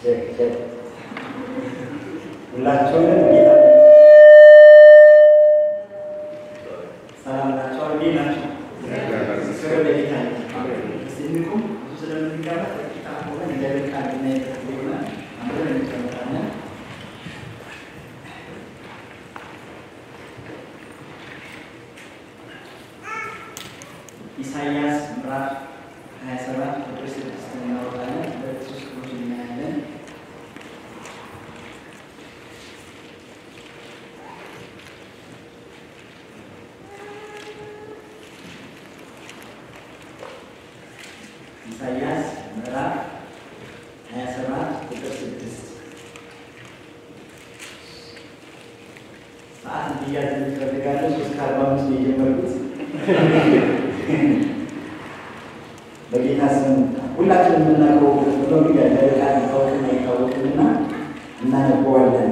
ቼክ ቼክ ሁላችሁንም ጌታ ሰላም ናቸው። እንዴት ናቸው? ክብር ለጌታ ይሁን። እስቲ እንቁም። ብዙ ስለምንጋባ ጥቂት ሆነን እግዚአብሔር ቃል እናይበት ይሆናል። አብረን እንቀመጣለን። ኢሳይያስ ምዕራፍ 27 ቁጥር 6 እናወጣለን። ሁለት ሶስት ቁጥሮች እናያለን። ኢሳይያስ ምዕራፍ 27 ቁጥር 6 ሰዓት እንዲያዝ እንፈልጋለን። ሶስት ከአርባ አምስት ነው የጀመርኩት። በጌታ ስም ሁላችንም የምናውቀው ብሎ ቃል ይታወቅና ይታወቅልና እናነበዋለን።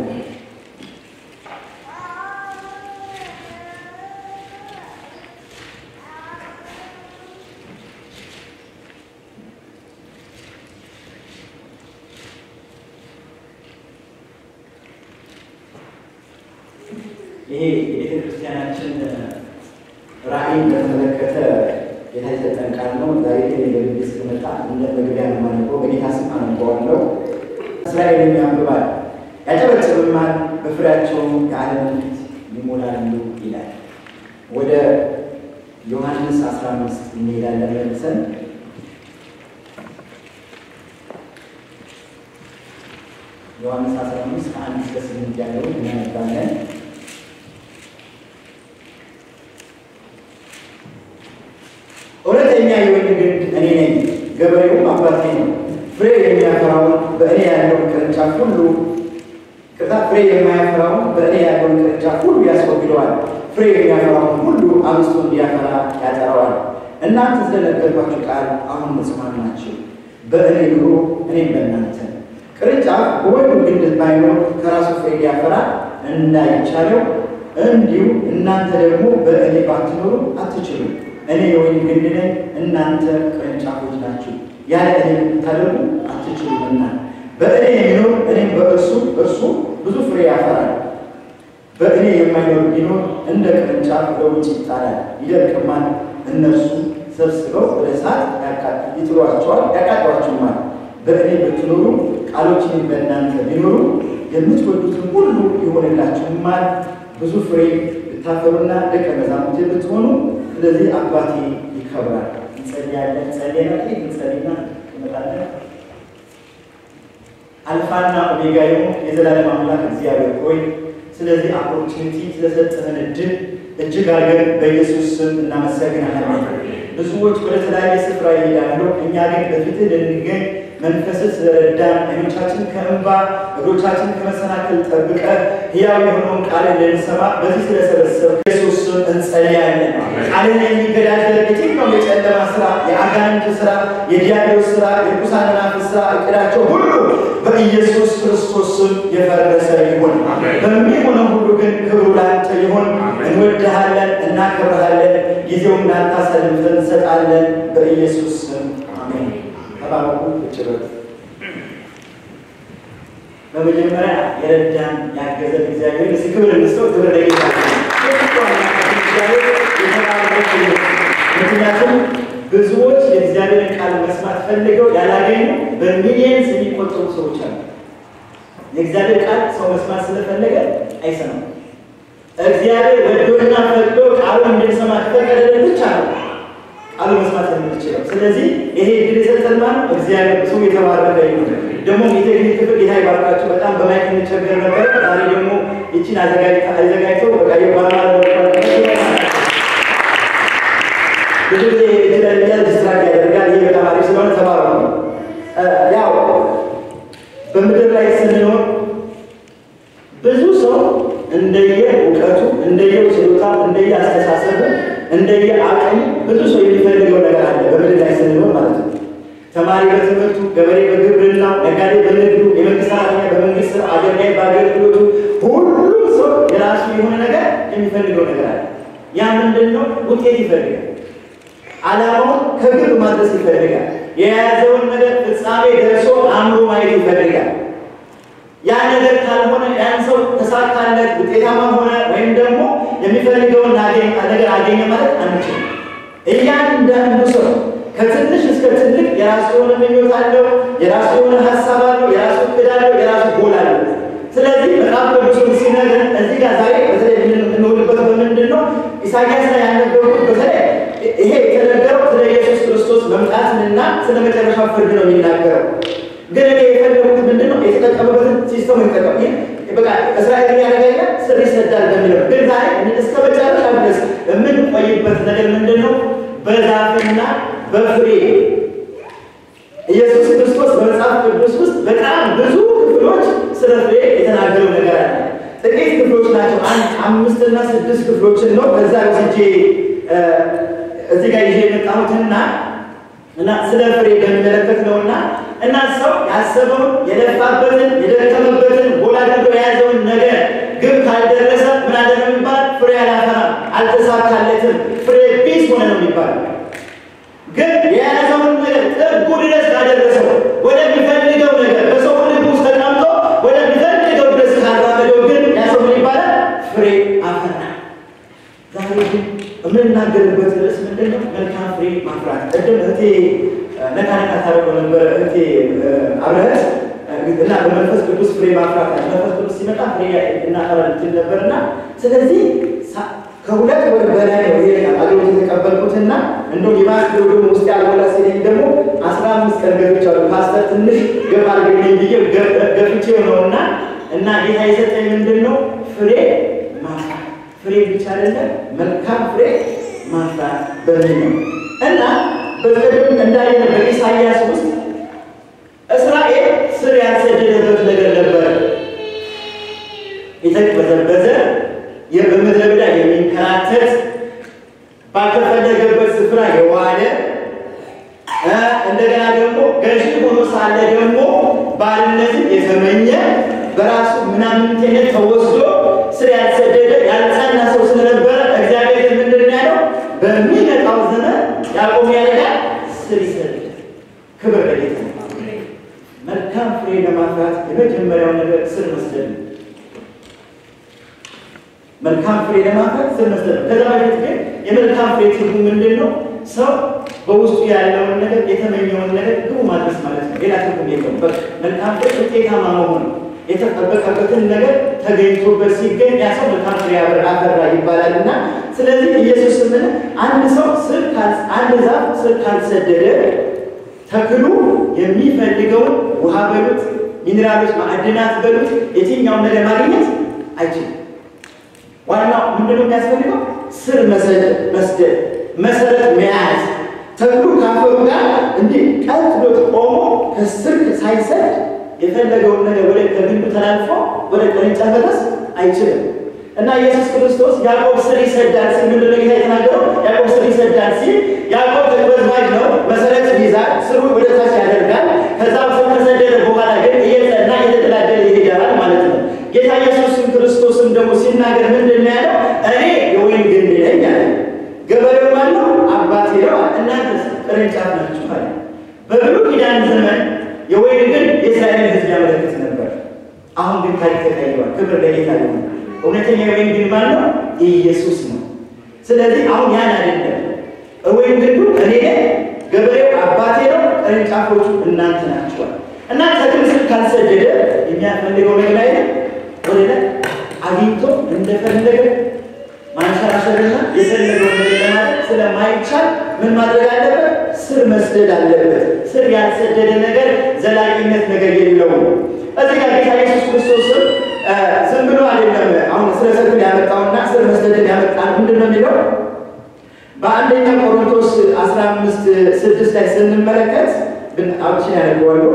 ይሄ የቤተ ክርስቲያናችን ራዕይን በተመለከተ ጌታ የሰጠን ቃል ነው። ዛሬ ግን የገልቤ ስመጣ እንደ መግቢያ ነው የማነበው። በጌታ ስም አነበዋለሁ። እስራኤልን ያንብባል ያጨበጭብማል፣ በፍሬያቸውም የዓለምን ፊት ይሞላሉ ይላል። ወደ ዮሐንስ 15 እንሄዳለን መልሰን ዮሐንስ 15 ከአንድ እስከ ስምንት ያለውን እናነባለን። እውነተኛ የወይን ግንድ እኔ ነኝ፣ ገበሬውም አባቴ ነው። ፍሬ የሚያፈራውን በእኔ ያለውን ቅርንጫፍ ሁሉ ቅርታ ፍሬ የማያፈራውን በእኔ ያለውን ቅርንጫፍ ሁሉ ያስወግደዋል። ፍሬ የሚያፈራውን ሁሉ አብዝቶ እንዲያፈራ ያጠራዋል። እናንተ ስለነገርኳችሁ ቃል አሁን ንጹሐን ናችሁ። በእኔ ኑሮ እኔም በእናንተ ቅርንጫፍ በወይኑ ግንድ ባይኖር ከራሱ ፍሬ ሊያፈራ እንዳይቻለው እንዲሁ እናንተ ደግሞ በእኔ ባትኖሩ አትችሉም። እኔ የወይን ግንድ ነኝ፣ እናንተ ቅርንጫፎች ናችሁ። ያለ እኔ ልታደርጉ አትችሉምና በእኔ የሚኖር እኔም በእርሱ እርሱ ብዙ ፍሬ ያፈራል። በእኔ የማይኖር ቢኖር እንደ ቅርንጫፍ በውጭ ይጣላል፣ ይደርቅማል። እነርሱ ሰብስበው ወደ እሳት ይጥሏቸዋል፣ ያቃጥሏችሁማል። በእኔ ብትኖሩ ቃሎችን በእናንተ ቢኖሩ የምትወዱትን ሁሉ ይሆንላችሁማል። ብዙ ፍሬ ብታፈሩና ደቀ መዛሙርቴ ብትሆኑ ስለዚህ አባቴ ይከብራል። እንጸልያለን። ጸልየና ጥቂት እንጸልይና እንመጣለን። አልፋና ኦሜጋ የሆኑ የዘላለም አምላክ እግዚአብሔር ሆይ ስለዚህ ኦፖርቹኒቲ ስለሰጠህን እድል እጅግ አድርገን በኢየሱስ ስም እናመሰግናለን። ብዙዎች ወደ ተለያየ ስፍራ ይሄዳሉ፣ እኛ ግን በፊትህ ልንገኝ መንፈስህ ስለረዳን አይኖቻችን ከእንባ እግሮቻችን ከመሰናክል ጠብቀ ሕያው የሆነውን ቃልን ልንሰማ በዚህ ስለሰበሰብ ኢየሱስ ስም እንጸልያለን። ቃልን የሚገዳደር የትኛውም የጨለማ ስራ፣ የአጋንንት ስራ፣ የዲያብሎስ ስራ፣ የርኩሳን መናፍስት ስራ እቅዳቸው ሁሉ በኢየሱስ ክርስቶስ ስም የፈረሰ ይሁን። በሚሆነው ሁሉ ግን ክብሩ ላንተ ይሁን። እንወድሃለን፣ እናከብረሃለን። ጊዜውን ላንተ አሳልፈን እንሰጣለን። በኢየሱስ ስም አሜን። ተባረኩ። እችበት በመጀመሪያ የረዳን ያገዘን እግዚአብሔር እስኪ ክብር እንስጠው። ክብር ለጌታ ምክንያቱም ብዙዎች የእግዚአብሔርን ቃል መስማት ፈልገው ያላገኙ በሚሊየንስ የሚቆጠሩ ሰዎች አሉ። የእግዚአብሔር ቃል ሰው መስማት ስለፈለገ አይሰማም። እግዚአብሔር ወዶና ፈቅዶ ቃሉን እንድንሰማ ከፈቀደልን ብቻ ነው ቃሉ መስማት የምንችለው። ስለዚህ ይሄ እድል የሰጠን ማን ነው? እግዚአብሔር ስሙ የተባረከ ይሁን። ደግሞ የቴክኒክ ክፍል ጌታ ይባርካቸው። በጣም በማይክ እንቸገር ነበር። ዛሬ ደግሞ ይችን አዘጋጅተው በቃ የባለማ ብዙ ጊዜ የተለያየ ዲስትራክት ያደርጋል። ይህ በጣም አሪፍ ስለሆነ ተባረኩ። ያው በምድር ላይ ስንኖር ብዙ ሰው እንደየ እውቀቱ፣ እንደየ ችሎታው፣ እንደየ አስተሳሰቡ፣ እንደየ አቅሙ ብዙ ሰው የሚፈልገው ነገር አለ በምድር ላይ ስንኖር ማለት ነው። ተማሪ በትምህርቱ፣ ገበሬ በግብርናው፣ ነጋዴ በንግዱ፣ የመንግስት ሰራተኛ በመንግስት ስራ፣ አገልጋይ በአገልግሎቱ፣ ሁሉም ሰው የራሱ የሆነ ነገር የሚፈልገው ነገር አለ። ያ ምንድን ነው? ውጤት ይፈልጋል። ዓላማውን ከግብ ማድረስ ይፈልጋል። የያዘውን ነገር ፍጻሜ ደርሶ አምሮ ማየት ይፈልጋል። ያ ነገር ካልሆነ ያን ሰው ተሳካለት ውጤታማ ሆነ ወይም ደግሞ የሚፈልገውን ነገር አገኘ ማለት አንችልም። እያንዳንዱ ሰው ከትንሽ እስከ ትልቅ የራሱ የሆነ ምኞት አለው፣ የራሱ የሆነ ሀሳብ አለው፣ የራሱ እቅድ አለው፣ የራሱ ጎል አለው። ስለዚህ መጽሐፍ ቅዱስን ሲነግረን እዚህ ጋር ዛሬ በተለይ የምንውልበት በምንድን ነው? ኢሳያስ ላይ ያነበሩት በተለይ ይሄ የተነገረው ስለ ኢየሱስ ክርስቶስ መምጣትንና ስለ መጨረሻው ፍርድ ነው የሚናገረው። ግን እኔ የፈለጉት ምንድን ነው? የተጠቀሙበትን ሲስተም የተጠቀሙ በቃ እስራኤል ያደረገ ስር ይሰዳል በሚለው ግን ዛሬ እስከ መጨረሻ ድረስ የምንቆይበት ነገር ምንድን ነው? በዛፍና በፍሬ ኢየሱስ ክርስቶስ በመጽሐፍ ቅዱስ ውስጥ በጣም ብዙ ክፍሎች ስለ ፍሬ የተናገረው ነገር አለ። ጥቂት ክፍሎች ናቸው። አንድ አምስትና ስድስት ክፍሎችን ነው ከዛ ወስጄ እዚህ ጋር ይዤ የመጣሁትና እና ስለ ፍሬ በሚመለከት ነውና እና ሰው ያሰበውን የለፋበትን የደከመበትን ጎል አድርጎ የያዘውን ነገር ግብ ካልደረሰ ምን አለ ነው የሚባል? ፍሬ አላፈራም፣ አልተሳካለትም፣ ፍሬ ቢስ ሆነ ነው የሚባለው። ግን የያዘውን ነገር ጥጉ ድረስ ካደረሰው ወደሚፈልገው ነገር በሰው ልብ ውስጥ ተቀምጦ ወደሚፈልገው ድረስ ካራመደው ግን ያ ሰው ምን ይባላል? ፍሬ አፈራ። ዛሬ ግን የምንናገርበት ርዕስ ምንድን ነው? መልካም ፍሬ ማፍራት። ቅድም እህቴ ነካ ነካ ታደርገው ነበር እህቴ አብረህት እና በመንፈስ ቅዱስ ፍሬ ማፍራት መንፈስ ቅዱስ ሲመጣ ፍሬ እናፈራል ትል ነበር እና ስለዚህ ከሁለት ወር በላይ ነው ይሄ አገልግሎት የተቀበልኩትና እንደውም የማስ ፕሮግራም ውስጥ ያልሞላ ሲለኝ ደግሞ አስራ አምስት ቀን ገብቻለሁ። ፓስተር ትንሽ ገባ አድርገኝ ብዬ ገፍቼው ነው እና እና ጌታ የሰጠኝ ምንድን ነው ፍሬ ማፍራት ፍሬ ብቻ አይደለም መልካም ፍሬ ማፍራት በሚል ነው እና በቅድም እንዳየን በኢሳይያስ ውስጥ እስራኤል ስር ያልሰደደበት ነገር ነበረ። የተቅበዘበዘ በምድረ በዳ የሚንከራተት ባልተፈለገበት ስፍራ የዋለ እንደገና ደግሞ ገዢ ሆኖ ሳለ ደግሞ ባርነትን የተመኘ በራሱ ምናምንቴነት ተወስዶ ስር ያልሰደደ ያልጸና ሰው ስለነበረ እግዚአብሔር ምንድን ነው ያለው? በሚመጣው ዘመን ያዕቆብ ያደርጋል፣ ስር ይሰዳል። ክብር ለጌታ። መልካም ፍሬ ለማፍራት የመጀመሪያው ነገር ስር መስደድ ነው። መልካም ፍሬ ለማፍራት ስር መስደድ ነው። ከዛ በፊት ግን የመልካም ፍሬ ትርጉም ምንድን ነው? ሰው በውስጡ ያለውን ነገር የተመኘውን ነገር ግቡ ማድረስ ማለት ነው። ሌላ ትርጉም የለውም። በቃ መልካም ፍሬ ውጤታማ መሆን ነው። የተጠበቀበትን ነገር ተገኝቶበት ሲገኝ ያ ሰው መልካም ፍሬ አፈራ ይባላል እና ስለዚህ ኢየሱስ ምን አንድ ሰው ስር አንድ ዛፍ ስር ካልሰደደ ተክሉ የሚፈልገውን ውሃ በሉት ሚኔራሎች፣ ማዕድናት በሉት የትኛውን ነገር ማግኘት አይችልም። ዋናው ምንድነው የሚያስፈልገው? ስር መስደድ፣ መሰረት መያዝ። ተክሉ ካፈሩ ጋር እንዲህ ቀጥ ብሎ ቆሞ ከስር ሳይሰድ የፈለገውን ነገር ወደ ከግንዱ ተላልፎ ወደ ቅርንጫፍ መድረስ አይችልም። እና ኢየሱስ ክርስቶስ ያዕቆብ ስር ይሰዳል ሲል ምንድን ነው ጌታ የተናገረው? ያዕቆብ ስር ይሰዳል ሲል ያዕቆብ ተቅበዝባዥ ነው፣ መሰረት ይይዛል፣ ስሩን ወደ ታች ያደርጋል። ከዛ ስር ከሰደደ በኋላ ግን እየጸና እየተደላደለ ይሄዳል ማለት ነው። ጌታ ኢየሱስም ክርስቶስም ደግሞ ሲናገር ምንድን ነው ያለው? እኔ የወይን ግንድ ነኝ አለ። ገበሬው ማን ነው? አባቴ ነው አለ። እናንተስ ቅርንጫፍ ናችሁ አለ። በብሉይ ኪዳን ዘመን የወይን ግንድ የእስራኤልን ሕዝብ ያመለክት ነበር። አሁን ግን ታሪክ ተቀይሯል። ክብር ለጌታ ይሁን። እውነተኛ የወይን ግንድ ማን ነው? ኢየሱስ ነው። ስለዚህ አሁን ያን አይደለም። ወይን ግንዱ እኔ ነኝ፣ ገበሬው አባቴ ነው፣ ቅርንጫፎቹ እናንተ ናችኋል። እና ተክል ስር ካልሰደደ የሚያስፈልገው ነገር ላይ ወደ ላይ አግኝቶ እንደፈለገ ማንሸራሸርና የፈለገው ነገር ለማድረግ ስለማይቻል ምን ማድረግ አለበት? ስር መስደድ አለበት። ስር ያልሰደደ ነገር ዘላቂነት ነገር የለውም። እዚህ ጋር ጌታ ኢየሱስ ክርስቶስም ዝም ብሎ አይደለም አሁን ስለ ተክል ያመጣውና ስር መስደድን ያመጣ ምንድን ነው የሚለው በአንደኛ ቆሮንቶስ 15 ስድስት ላይ ስንመለከት ግን አብችን ያደርገዋለሁ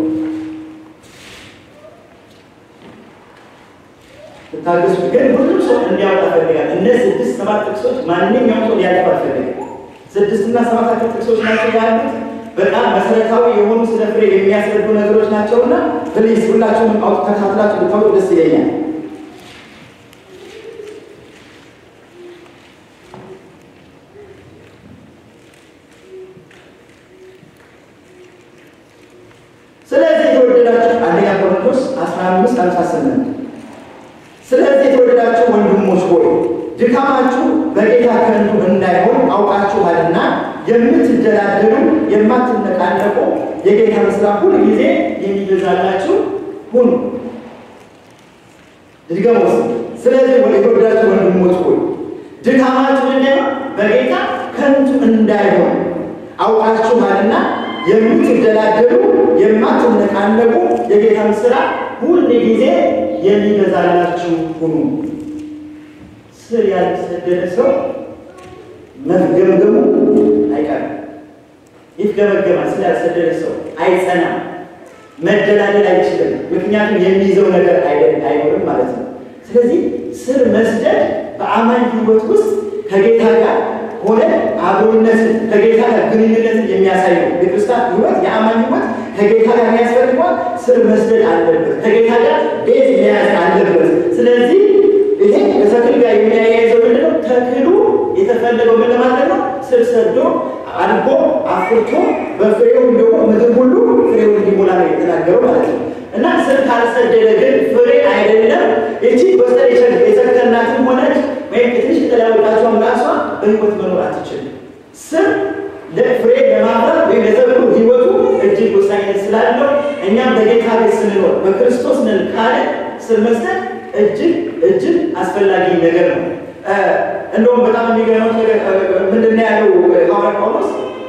ታገሱ ግን ሁሉም ሰው እንዲያወጣ ፈልጋል። እነዚህ ስድስት ሰባት ጥቅሶች ማንኛውም ሰው ሊያልፍ አልፈልግም። ስድስትና ሰባታቸው ጥቅሶች ናቸው ያሉት በጣም መሰረታዊ የሆኑ ስለ ፍሬ የሚያስረዱ ነገሮች ናቸውና ፕሊዝ ሁላችሁንም አውጥ ተካትላችሁ ብታወጡ ደስ ይለኛል። ስለዚህ የተወደዳችሁ አንደኛ ቆሮንቶስ 15 58 ስለዚህ የተወደዳችሁ ወንድሞች ሆይ ድካማችሁ በጌታ ከንቱ እንዳይሆን አውቃችኋልና የምትደላደሉ የማትነቃነቁ የጌታን ሥራ ሁል ጊዜ የሚበዛላችሁ ሁኑ። ድገሞስ ስለዚህ ወደ የተወደዳችሁ ወንድሞች ሆይ ድካማችሁ እንዳይሆን በጌታ ከንቱ እንዳይሆን አውቃችኋልና የምትደላደሉ የማትነቃነቁ የጌታን ሥራ ሁል ጊዜ የሚበዛላችሁ ሁኑ። ስር ያልተሰደደ ሰው መፍገምገሙ አይቀርም። ይፍገመገማል። ስር ያልተሰደደ ሰው አይጸናም፣ መደላደል አይችልም። ምክንያቱም የሚይዘው ነገር አይኖርም ማለት ነው። ስለዚህ ስር መስደድ በአማኝ ሕይወት ውስጥ ከጌታ ጋር ሆነ አብሮነትን ከጌታ ጋር ግንኙነትን የሚያሳይ ነው። የክርስቲያን ሕይወት የአማኝ ሕይወት ከጌታ ጋር የሚያስፈልገዋል ስር መስደድ አለበት። ከጌታ ጋር ቤት መያዝ አለበት። ስለዚህ ይሄ ከተክል ጋር የሚያያይዘው ምንድን ነው? ተክሉ የተፈለገው ምን ለማድረግ ነው? ስር ሰዶ አድጎ አፍርቶ በፍሬው ደግሞ ምድር ሁሉ ፍሬውን እንዲሞላ ነው የተናገረው ማለት ነው። እና ስር ካልሰደደ ግን ፍሬ አይደለም። ይቺ በስተር የሰከናትም ሆነች ወይም የትንሽ የተለያወጣቸውን ራሷ በህይወት መኖር አትችልም። ስር ለፍሬ ለማፍራት ወይም ለተብሎ ህይወቱ እጅግ ወሳኝነት ስላለው እኛም በጌታ ቤት ስንኖር በክርስቶስ ነን ካለ ስር መስጠት እጅግ እጅግ አስፈላጊ ነገር ነው። እንደውም በጣም የሚገርመው ነገር ምንድን ነው ያለው ሐዋርያ ጳውሎስ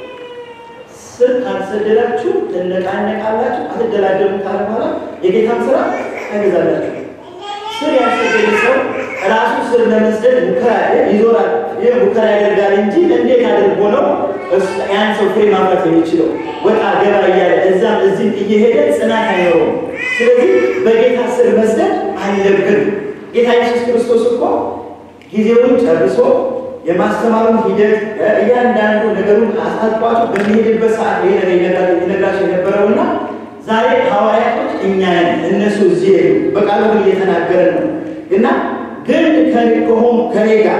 ስር ካልሰደዳችሁ ትነቃነቃላችሁ፣ አትደላደሉም ካለ በኋላ የጌታን ስራ ታገዛላችሁ። ስር ያልሰደደ ሰው ራሱ ስር ለመስደድ ሙከራ ይዞራል። ይህ ሙከራ ያደርጋል እንጂ እንዴት አድርጎ ነው ያን ሰው ፍሬ ማፍራት የሚችለው? ወጣ ገባ እያለ እዛም እዚህም እየሄደ ጽናት አይኖረውም። ስለዚህ በጌታ ስር መስደድ አለብን። ጌታ ኢየሱስ ክርስቶስ እኮ ጊዜውን ጨርሶ የማስተማሩን ሂደት እያንዳንዱ ነገሩን አስታጥቋቸው በሚሄድበት ሰዓት ይሄ ነገር ይነግራቸው የነበረውና ዛሬ ሐዋርያቶች እኛ ነን፣ እነሱ እዚህ ሄዱ። በቃሉ ግን እየተናገረ ነው እና ግን ከሆኑ ከኔ ጋር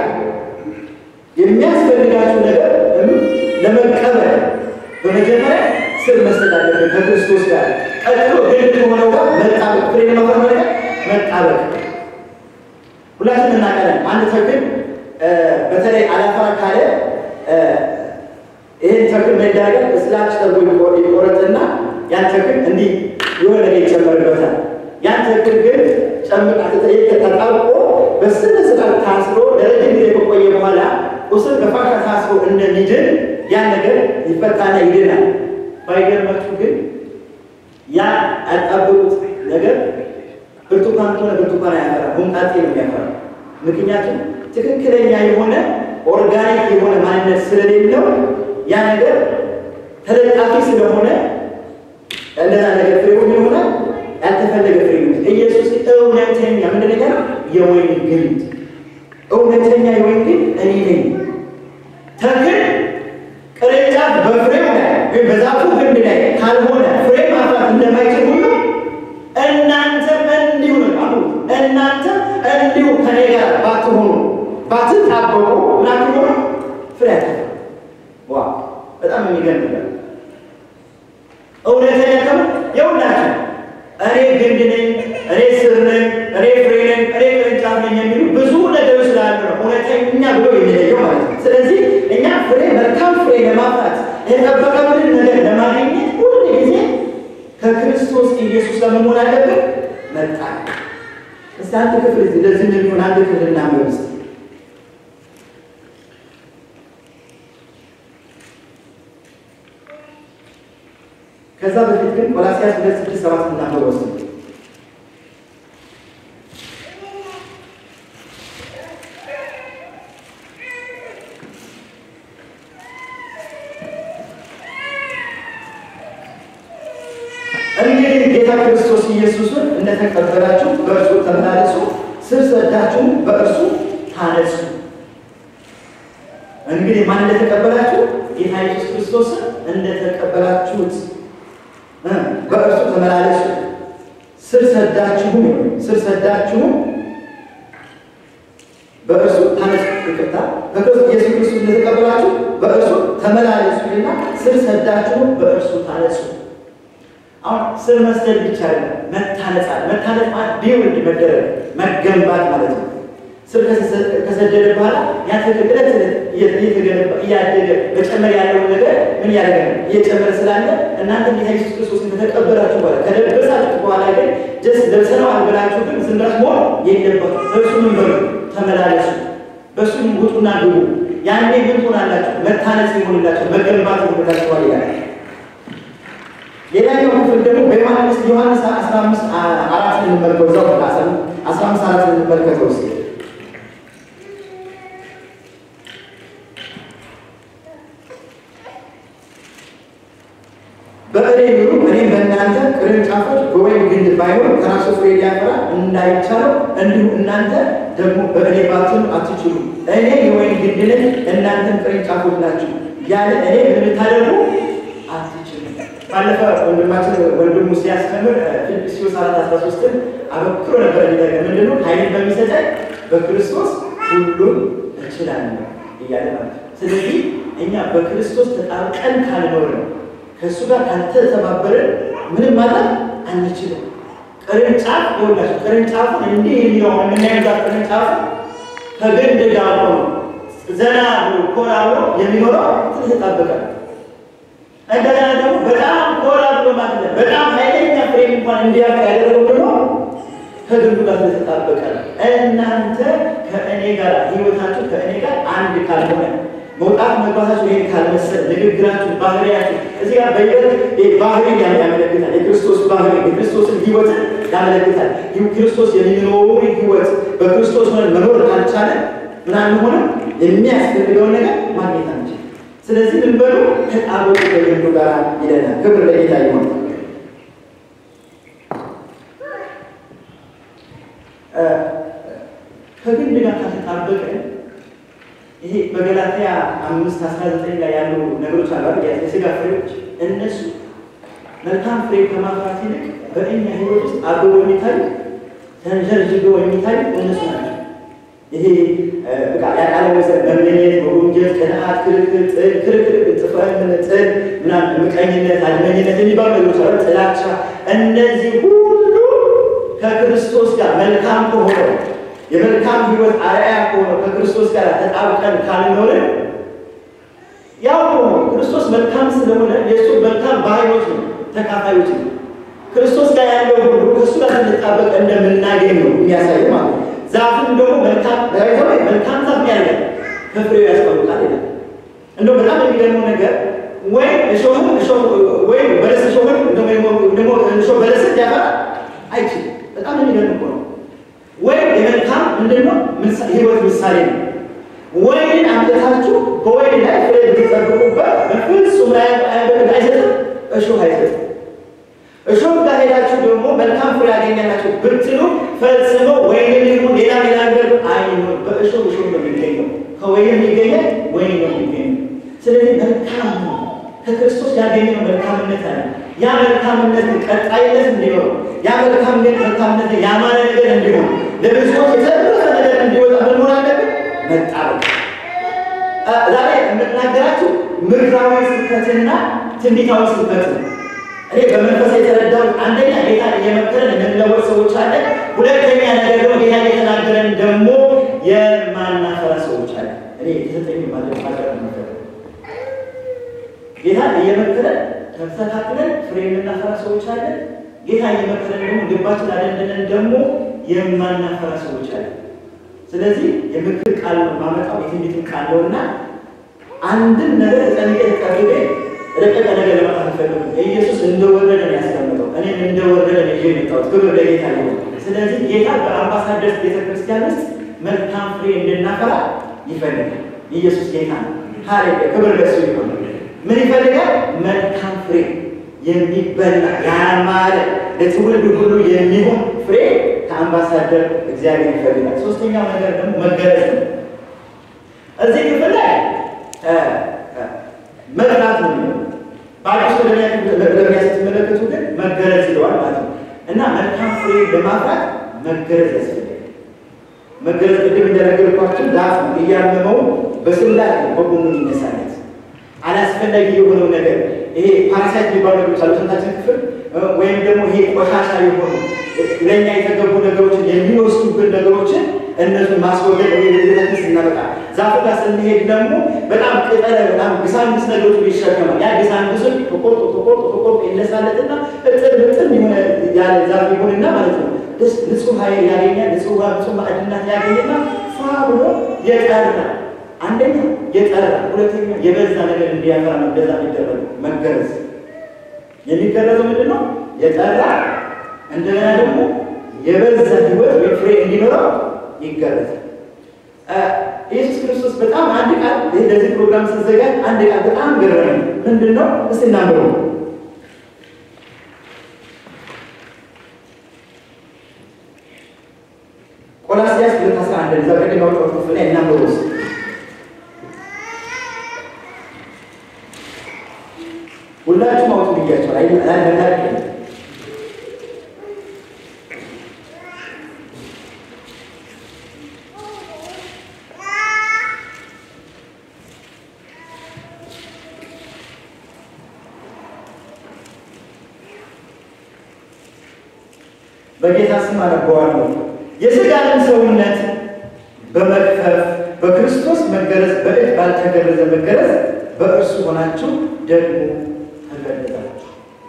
የሚያስፈልጋችሁ ነገር ለመቀበል በመጀመሪያ ስር መስጠት አለብን ከክርስቶስ ጋር። ቀጥሎ ግን ከሆነው ጋር መጣበቅ፣ ፍሬ ለማፍራት ማለት መጣበቅ። ሁላችን እናቀለን አንድ ተክል በተለይ አላፈራ ካለ ይህን ተክል መዳገር እስላች ተብሎ ይቆረጥና ያን ተክል እንዲህ የሆነ ነገር ይጨመርበታል። ያን ተክል ግን ጨምቃ ተጣብቆ በስነ ስርዓት ታስሮ ለረጅም ጊዜ ከቆየ በኋላ ቁስል በፋሻ ታስሮ እንደሚድን ያን ነገር ይፈታና ይድናል። ባይገርማችሁ ግን ያ ያጣበቁት ነገር ብርቱካን ከሆነ ብርቱካን አያፈራ፣ ሆምጣጤ ነው የሚያፈራ። ምክንያቱም ትክክለኛ የሆነ ኦርጋኒክ የሆነ ማንነት ስለሌለው ያ ነገር ተለጣፊ ስለሆነ እንደዛ ነገር ፍሬ ምን ይሆናል? ያልተፈለገ ፍሬ ነው። ኢየሱስ እውነተኛ ምንድን ነገር የወይን ግንድ እውነተኛ የወይን ግንድ እኔ ነኝ። ተክል ቅርንጫፍ በፍሬው ላይ ወይም በዛፉ ግንድ ላይ ካልሆነ ፍሬ ማፍራት እንደማይችል ሁሉ እናንተ እንዲሁ ነው አሉ። እናንተ እንዲሁ ከኔ ጋር ባትሆኑ ባትጣበቁ ምናምን ሆኖ ፍሬ አታፈሩ። ዋ በጣም የሚገርም ነገር እውነተኛ ከሆነ የሁላችሁ እኔ ግንድ ነኝ፣ እኔ ስር ነኝ፣ እኔ ፍሬ ነኝ፣ እኔ ቅርንጫፍ ነኝ የሚሉ ብዙ ነገሮች ስላሉ ነው እውነተኛ ብሎ የሚለየው ማለት ነው። ስለዚህ እኛ ፍሬ መልካም ፍሬ ለማፍራት የጠበቀብንን ነገር ለማግኘት ሁሉ ጊዜ ከክርስቶስ ኢየሱስ ጋር መሆን አለብን። መጣ እስቲ አንድ ክፍል እንደዚህ የሚሆን አንድ ክፍል እናምር እስቲ ከዛ በፊት ግን ቆላስይስ ሁለት ስድስት ሰባት እናንበብ ወስድ እንግዲህ ጌታ ክርስቶስ ኢየሱስን እንደተቀበላችሁ በእርሱ ተመላለሱ፣ ስር ሰዳችሁም በእርሱ ታነጹ። እንግዲህ ማን እንደተቀበላችሁ ጌታ ኢየሱስ ክርስቶስን እንደተቀበላችሁት በእርሱ ተመላለሱ፣ ስር ሰዳችሁም ስር ሰዳችሁም በእርሱ ታነጹ። ይቅርታ በክርስቶስ ኢየሱስ ክርስቶስ እንደተቀበላችሁ በእርሱ ተመላለሱና ስር ሰዳችሁም በእርሱ ታነጹ። አሁን ስር መስደድ ብቻ አይደለም፣ መታነጽ አለ። መታነጽ ማለት ቢውልድ መደረግ መገንባት ማለት ነው። ስር ከሰደደ በኋላ ያ ተክል ዕለት ዕለት እየተገነባ እያደገ መጨመር ያለውን ነገር ምን ያደረገ ነው እየጨመረ ስላለ እናንተ ጌታ ኢየሱስ ክርስቶስ ከተቀበላችሁ በኋላ ከለበሳችሁ በኋላ ግን ጀስ ለብሰነዋል ብላችሁ ግን ዝም ብላችሁ መሆን የለባችሁ። በእሱ ምን በሉ ተመላለሱ፣ በእሱ ውጡና ግቡ። ያኔ ምን ትሆናላችሁ? መታነጽ ይሆንላችሁ፣ መገንባት ይሆንላችኋል ይላል። ሌላኛው ክፍል ደግሞ በዮሐንስ ዮሐንስ 15 አራት እንመልከው እዛው 15 አራት እንመልከተው እስኪ በእኔ ኑሩ እኔም በእናንተ ቅርንጫፎች በወይን ግንድ ባይሆን ከራሱ ፍሬ ሊያፈራ እንዳይቻለው እንዲሁ እናንተ ደግሞ በእኔ ባትሆኑ አትችሉ። እኔ የወይን ግንድ ነኝ፣ እናንተም ቅርንጫፎች ናችሁ። ያለ እኔ ልታደርጉ አትችሉ። ባለፈ ወንድማችን ወንድሙ ሲያስተምር ፊልጵስዩስ አራት አስራ ሶስትን አበክሮ ነበር የሚጠቀም ምንድነው ኃይልን በሚሰጠኝ በክርስቶስ ሁሉን እችላለሁ እያለ ማለት ስለዚህ እኛ በክርስቶስ ተጣብቀን ካልኖርን ከእሱ ጋር ካልተተባበርን ምንም ማለት አንችልም። ቅርንጫፍ ይኸውላችሁ ቅርንጫፉን እንዲህ የሚለውን የምናየው ቅርንጫፉ ከግንድ ጋር ሆኖ ዘና ብሎ ኮራ ብሎ የሚኖረው ተጣበቀ። እንደገና ደግሞ በጣም ኮራ ብሎ ማለት ነው በጣም ኃይለኛ ፍሬ እንኳን እንዲያፈራ ያደረገው ደግሞ ከግንዱ ጋር ስለተጣበቀ ነው። እናንተ ከእኔ ጋር ህይወታችሁ ከእኔ ጋር አንድ ካልሆነ መውጣት መግባታችሁ ይሄን ካልመሰል ንግግራችሁ፣ ባህሪያችሁ እዚህ ጋር በይበት ባህሪ ያመለክታል። የክርስቶስ ባህሪ የክርስቶስን ህይወትን ያመለክታል። ክርስቶስ የሚኖሩ ህይወት በክርስቶስ ሆነን መኖር ካልቻለ ምናምን ሆነ የሚያስፈልገውን ነገር ማግኘት አንችል። ስለዚህ ምን በሉ ከጣበቁ ከግንዱ ጋር ይለናል። ክብር ለጌታ ይሆን። ከግንድ ጋር ካልተጣበቀ ይሄ በገላትያ አምስት አስራ ዘጠኝ ላይ ያሉ ነገሮች አሉ። የስጋ ፍሬዎች እነሱ መልካም ፍሬ ከማፍራት ይልቅ በእኛ ህይወት ውስጥ አብበው የሚታዩ ተንዠርዥገው የሚታዩ እነሱ ናቸው። ይሄ ያቃለመሰ መመኘት፣ መጎምጀት፣ ቅንዓት፣ ክርክር፣ ጥል፣ ክርክር፣ ጥፈት፣ ጥል፣ ምናምን ምቀኝነት፣ አድመኝነት የሚባሉ ነገሮች አሉ። ጥላቻ፣ እነዚህ ሁሉ ከክርስቶስ ጋር መልካም ከሆነው የመልካም ህይወት አርአያ ከሆነው ከክርስቶስ ጋር ተጣብቀን ካልኖርን ያው ክርስቶስ መልካም ስለሆነ የእሱ መልካም ባህሪዎች ነው ተካፋዮች ነው። ክርስቶስ ጋር ያለው ሁሉ ከእሱ ጋር ስንጣበቅ እንደምናገኝ ነው የሚያሳይ ማለት ነው። ዛፍም ደግሞ መልካም መልካም ዛፍ ያደርጋል ከፍሬው ያስታውቃል ይላል። እንደው በጣም የሚገርመው ነገር ወይም እሾህን ወይም በለስ እሾህን ደግሞ እሾህ በለስን ሊያፈራ አይችልም። በጣም የሚገርም እኮ ነው። ወይም የመልካም ምንድነው ህይወት ምሳሌ ነው። ወይንን አምጥታችሁ በወይን ላይ ፍሬ ብትጠብቁበት በፍጹም ላይ አይሰጥም፣ እሾህ አይሰጥም። እሾህ ጋር ሄዳችሁ ደግሞ መልካም ፍሬ ያገኛላችሁ ብትሉ ፈጽሞ ወይንም ይሁን ሌላ ሌላ ነገር አይኖር። በእሾህ እሾህ ነው የሚገኘው፣ ከወይን የሚገኘ ወይን ነው የሚገኘው። ስለዚህ መልካም ነው። ከክርስቶስ ያገኘው መልካምነት አለ። ያ መልካምነት ቀጣይነት እንዲኖር ያ መልካምነት መልካምነት ያማረ ነገር እንዲሆን ለብዙዎች የተረፈ ነገር እንዲወጣ ምን መሆን አለብን? መጣበቅ። ዛሬ የምናገራችሁ ምድራዊ ስብከትና ትንቢታዊ ስብከት ነው። እኔ በመንፈስ የተረዳሁት አንደኛ ጌታ እየመከረን የምንለወጥ ሰዎች አለ። ሁለተኛ ነገር ደግሞ ጌታ እየተናገረን ደግሞ የማናፈራ ሰዎች አለ። እኔ የተሰጠኝ ማለት ማቀር ጌታ እየመከረን ተስተካክለን ፍሬ የምናፈራ ሰዎች አለ። ጌታ እየመከረን ደግሞ ልባችን አደንድነን ደግሞ የማናፈራ ሰዎች አለ። ስለዚህ የምክር ቃል ነው ማመጣው የትንቢትን ቃል ነው እና አንድን ነገር ተጠንቀ ተጠብቀ ረቀቀ ነገር ለማለት አልፈልግም። ኢየሱስ እንደወረደ ነው ያስቀምጠው። እኔም እንደወረደ ነው ይዤ የመጣሁት። ክብር ለጌታ ይሁን። ስለዚህ ጌታ በአምባሳደርስ ቤተክርስቲያን ውስጥ መልካም ፍሬ እንድናፈራ ይፈልጋል። ኢየሱስ ጌታ ነው። ሃሌሉያ! ክብር ለሱ ይሁን። ምን ይፈልጋል? መልካም ፍሬ የሚበላ ያማረ ለትውልድ ሁሉ የሚሆን ፍሬ ከአምባሳደር እግዚአብሔር ይፈልጋል። ሶስተኛው ነገር ደግሞ መገለጽ ነው። እዚህ ክፍል ላይ መጥራት ነው በአዲስ ለሚያ ስትመለከቱ ግን መገለጽ ይለዋል ማለት ነው እና መልካም ፍሬ ለማፍራት መገለጽ ያስፈልጋል። መገለጽ ቅድም እንደነገርኳችሁ ዛፍ ነው እያመመው በስላት በጎኑ ይነሳለት አላስፈላጊ የሆነው ነገር ይሄ ፓራሳይት የሚባሉ ነገሮች አሉ። ሰውነታችን ክፍል ወይም ደግሞ ይሄ ቆሻሻ የሆኑ ለእኛ የተገቡ ነገሮችን የሚወስዱብን ነገሮችን እነሱን ማስወገድ ወይ ቤተክስ እናበቃ ዛፉ ጋር ስንሄድ ደግሞ በጣም ቅጠለ በጣም ግሳንግስ ነገሮች ይሸከማል። ያ ግሳንግሱን ተቆርጦ ተቆርጦ ተቆርጦ ይነሳለትና እጥር ብጥን የሆነ ያለ ዛፍ ይሆንና ማለት ነው ንጹህ ኃይል ያገኛል። ንጹህ ውሃ፣ ንጹህ ማዕድናት ያገኝና ፋ ብሎ የጠራ አንደኛ የጠራ ሁለተኛ የበዛ ነገር እንዲያፈራ ነው። እንደዛ የሚደረግ መገረዝ የሚገረዘው ምንድን ነው? የጠራ እንደገና ደግሞ የበዛ ህይወት ወይ ፍሬ እንዲኖረው ይገረዛል። ኢየሱስ ክርስቶስ በጣም አንድ ቃል ለዚህ ፕሮግራም ሲዘጋጅ አንድ ቃል በጣም ገረመኝ። ምንድን ነው? እስቲ እናንብበው። ቆላስይስ ሁለት አስራ አንድ እዛ ቀደም ያወጣሁት ክፍል ላይ እናንብበው እስኪ ሁላችሁም አውጡ ብያቸዋል። አይ አይ በጌታ ስም አነበዋለሁ። የሥጋንም ሰውነት በመክፈፍ በክርስቶስ መገረዝ በእጅ ባልተገረዘ መገረዝ በእርሱ ሆናችሁ ደግሞ ተገረዛችሁ።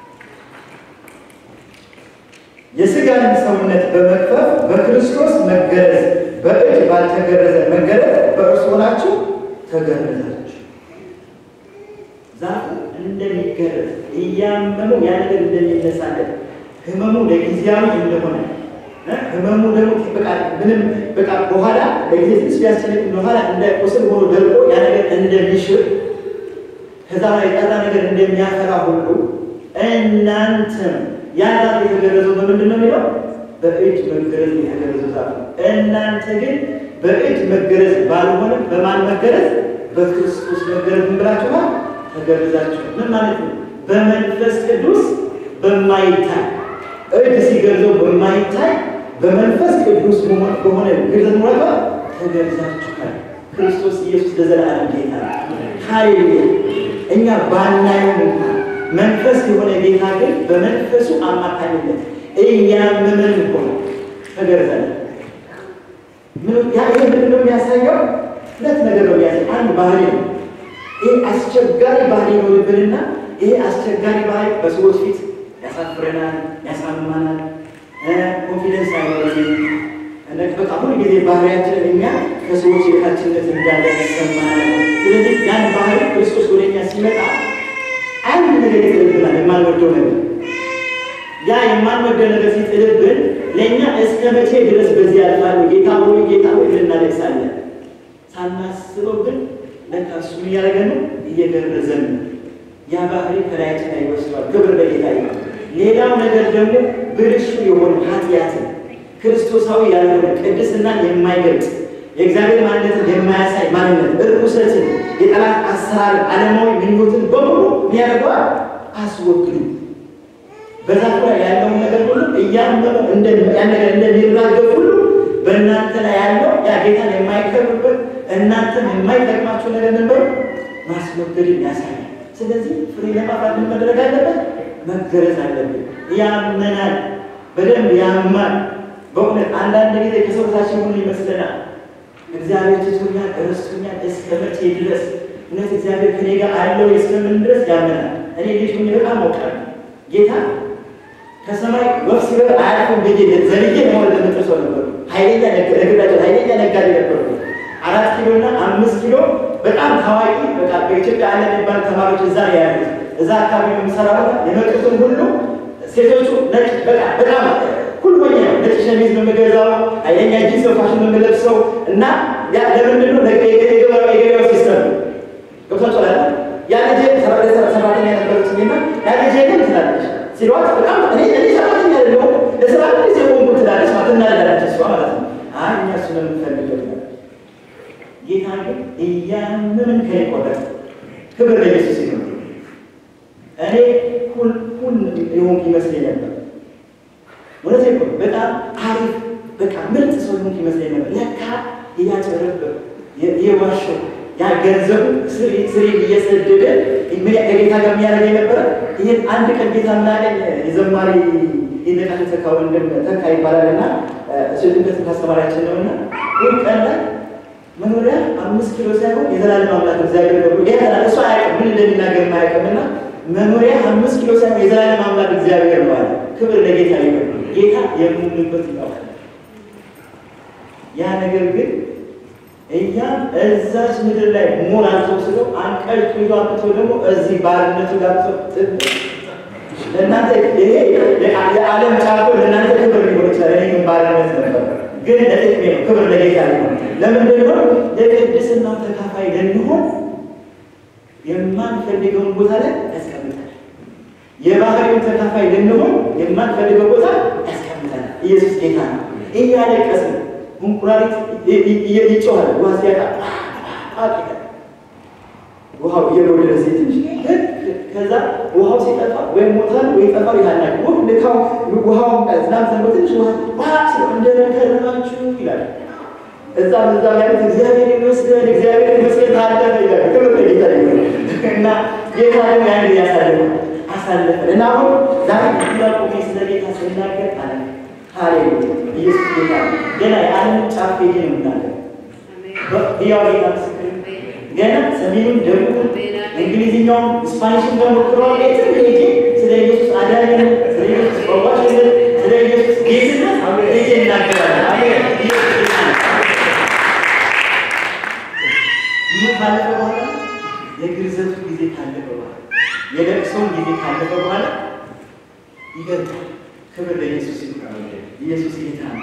የሥጋንም ሰውነት በመክፈፍ በክርስቶስ መገረዝ በእጅ ባልተገረዘ መገረዝ በእርሱ ሆናችሁ ተገረዛችሁ። ዛፉ እንደሚገረዝ እያመመው ያ ነገር እንደሚነሳለት ህመሙ ለጊዜያዊ እንደሆነ ህመሙ ደግሞ በቃ ምንም በቃ በኋላ ለጊዜ ትንሽ ቢያስጨንቅ በኋላ እንደ ቁስል ሆኖ ደርቆ ያ ነገር እንደሚሽር ከዛ ላይ የጠራ ነገር እንደሚያፈራ ሁሉ እናንተም ያ ዛፍ የተገረዘው በምንድን ነው የሚለው? በእጅ መገረዝ የተገረዘው ዛፍ ነው። እናንተ ግን በእጅ መገረዝ ባልሆነ በማን መገረዝ? በክርስቶስ መገረዝ ምን ብላችኋል? ተገረዛችሁ። ምን ማለት ነው? በመንፈስ ቅዱስ በማይታይ እጅ ሲገርዘው በማይታይ በመንፈስ ቅዱስ በሆነ ግርዘት ሞላቷ ተገርዛችኋል። ክርስቶስ ኢየሱስ ለዘላለም ጌታ ሃሌሉያ። እኛ ባናየው እንኳን መንፈስ የሆነ ጌታ ግን በመንፈሱ አማካኝነት እያመመን ሆነ ተገርዘናል። ይህ ምንድን ነው የሚያሳየው? ሁለት ነገር ነው የሚያሳየው። አንድ ባህሪ ነው። ይህ አስቸጋሪ ባህሪ ይኖርብንና ይሄ አስቸጋሪ ባህሪ በሰዎች ፊት ያሳፍረናል፣ ያሳምማናል፣ ኮንፊደንስ አይኖረንም። በቃ ሁሉ ጊዜ ባህሪያችን እኛ ከሰዎች የታችነት እንዳለ ይሰማናል። ስለዚህ ያን ባህሪ ክርስቶስ ወደ እኛ ሲመጣ አንድ ነገር ይጥልብናል፣ የማንወደው ነገር። ያ የማንወደው ነገር ሲጥልብን ለእኛ እስከ መቼ ድረስ በዚህ ያልፋሉ? ጌታ ሆይ ጌታ ሆይ ልናለቅሳለን። ሳናስበው ግን ለካ እሱ እያደረገ ነው፣ እየገረዘን ነው። ያ ባህሪ ከላያችን ላይ ይወስዷል። ክብር ለጌታ ይሁን። ሌላው ነገር ደግሞ ብልሹ የሆነ ኃጢአትን ክርስቶሳዊ ያልሆነ ቅድስናን የማይገልጽ የእግዚአብሔር ማንነትን የማያሳይ ማንነት፣ እርኩሰትን፣ የጠላት አሰራር፣ ዓለማዊ ምኞትን በሙሉ የሚያደርገዋል አስወግዱ። በዛፉ ላይ ያለውን ነገር ሁሉ እያመኑ ያን ነገር እንደሚራገፍ ሁሉ በእናንተ ላይ ያለው ያ ጌታን የማይከብርበት እናንተም የማይጠቅማችሁ ነገር ነበር ማስወገድን ያሳያል። ስለዚህ ፍሬ ለማፍራት ምን መደረግ አለበት? መገረዝ አለብን። ያመናል፣ በደንብ ያማል። በእውነት አንዳንድ ጊዜ ከሰውታችን ሁሉ ይመስለናል እግዚአብሔር ትቶኛል፣ ረስቶኛል እስከ መቼ ድረስ እውነት እግዚአብሔር ከኔ ጋር አለው እስከምን ድረስ ያመናል። እኔ ልጅ ሆኜ በጣም አውቃለሁ ጌታ ከሰማይ ወፍ ሲበር አያልፍም ብዬ ዘልዬ መሆን ለምጥሰው ነበሩ። ኃይለኛ ነግዳቸው ኃይለኛ ነጋዴ ነበሩ። አራት ኪሎ እና አምስት ኪሎ በጣም ታዋቂ በቃ በኢትዮጵያ አለ የሚባል ተማሪዎች እዛ ያሉት እዛ አካባቢ የምሰራው የመጡትን ሁሉ ሴቶቹ ነጭ በቃ በጣም ሁሉ ሆኜ ነው ነጭ ሸሚዝ ነው የምገዛው፣ ኃይለኛ ጂንስ ፋሽን ነው የምለብሰው እና ያ ለምንድን ነው የገበያው ሲስተም ነው ገብቷቸዋል። ያ ልጄ ሰራተኛ ነበረችኝና ያ ልጄ ግን ትላለች ሲሏት በጣም እኔ እኔ ሰራተኛ አይደለሁም ለስራ ጊዜ ቆንኩ ትላለች ማለት እናደዳለች እሷ ማለት ነው። አይ እኛ እሱ ነው የምንፈልገው ጌታ ግን እያመምን ከይቆረጥ ክብር ለኢየሱስ ይሁን። እኔ ሁል ሁል የሆንኩ ይመስለኝ ነበር። እውነቴን እኮ በጣም አሪፍ በቃ ምርጥ ሰው የሆንኩ ይመስለኝ ነበር። ለካ እያጨረበ የዋሸው ያ ገንዘቡ ስሪ እየሰደደ ከጌታ ጋር የሚያደርግ የነበረ ይህን አንድ ቀን ጌታ ምናቀኝ የዘማሪ ይነቃል ተካ ወንድም ተካ ይባላል እና እሱ ድንገት ካስተማሪያችን ነው እና ይህ ቀን ላይ መኖሪያ አምስት ኪሎ ሳይሆን የዘላለም አምላክ እግዚአብሔር ነው ይህ እሱ አያውቅም ምን እንደሚናገር የማያውቅም እና መኖሪያ አምስት ኪሎ ሳይሆን የዘላለም አምላክ እግዚአብሔር ነው አለ። ክብር ለጌታ ይሁን። ጌታ የምንበት ይታወቃል። ያ ነገር ግን እኛም እዛች ምድር ላይ ሞል አልተወስዶ አንቀጭ ይዞ አምጥቶ ደግሞ እዚህ ባርነቱ ጋር ለእናንተ ይሄ የዓለም ጫቆ ለእናንተ ክብር ሊሆን ይችላል። እኔ ግን ባርነት ነበር፣ ግን ለጥቅሜ ነው። ክብር ለጌታ ሊሆን ለምንድን ነው? የቅድስናው ተካፋይ ልንሆን የማንፈልገውን ቦታ ላይ ያስቀምጣል። የባህሪውን ተካፋይ ልንሆን የማንፈልገው ቦታ ያስቀምጣል። ኢየሱስ ጌታ ነው። እያለቀስን እንቁራሪት ይጮሃል። ውሃ ሲያጣ ውሃው እየወደደ ሴት ትንሽ ከዛ ውሃው ሲጠፋ ወይም ሞታል ወይ ጠፋው ይላል። ወፍ ልካው ውሃው ዝናብ ዘንቦ ትንሽ ውሃ ባስ እንደከረማችሁ ይላል። እዛ እዛ ያሉት እግዚአብሔር ይመስገን እግዚአብሔር ይመስገን ታለፈ ይላል። ክብር ለጌታ ይሁን እና ጌታ ደግሞ ያን ያሳለፈ አሳለፈ እና አሁን ዛሬ ቆሜ ስለ ጌታ ስናገር አለ ሃሌሉያ ኢየሱስ ጌታ ገና የዓለም ጫፍ ሄጄ ነው የምናገር ያው ጌታ ምስክር ገና ሰሜኑን፣ ደቡቡን፣ እንግሊዝኛውን፣ ስፓኒሽን በሞክረዋል። የትም ሄጄ ስለ ኢየሱስ አዳኝነት፣ ስለ ኢየሱስ ፈዋሽነት፣ ስለ ኢየሱስ ጌትነት ሄጄ እናገራለን። ይህ ካለፈ በኋላ የግርዘቱ ጊዜ ካለፈ በኋላ የለቅሶውን ጊዜ ካለፈ በኋላ ይገርማል። ክብር ለኢየሱስ ይሁን። ኢየሱስ ጌታ ነው።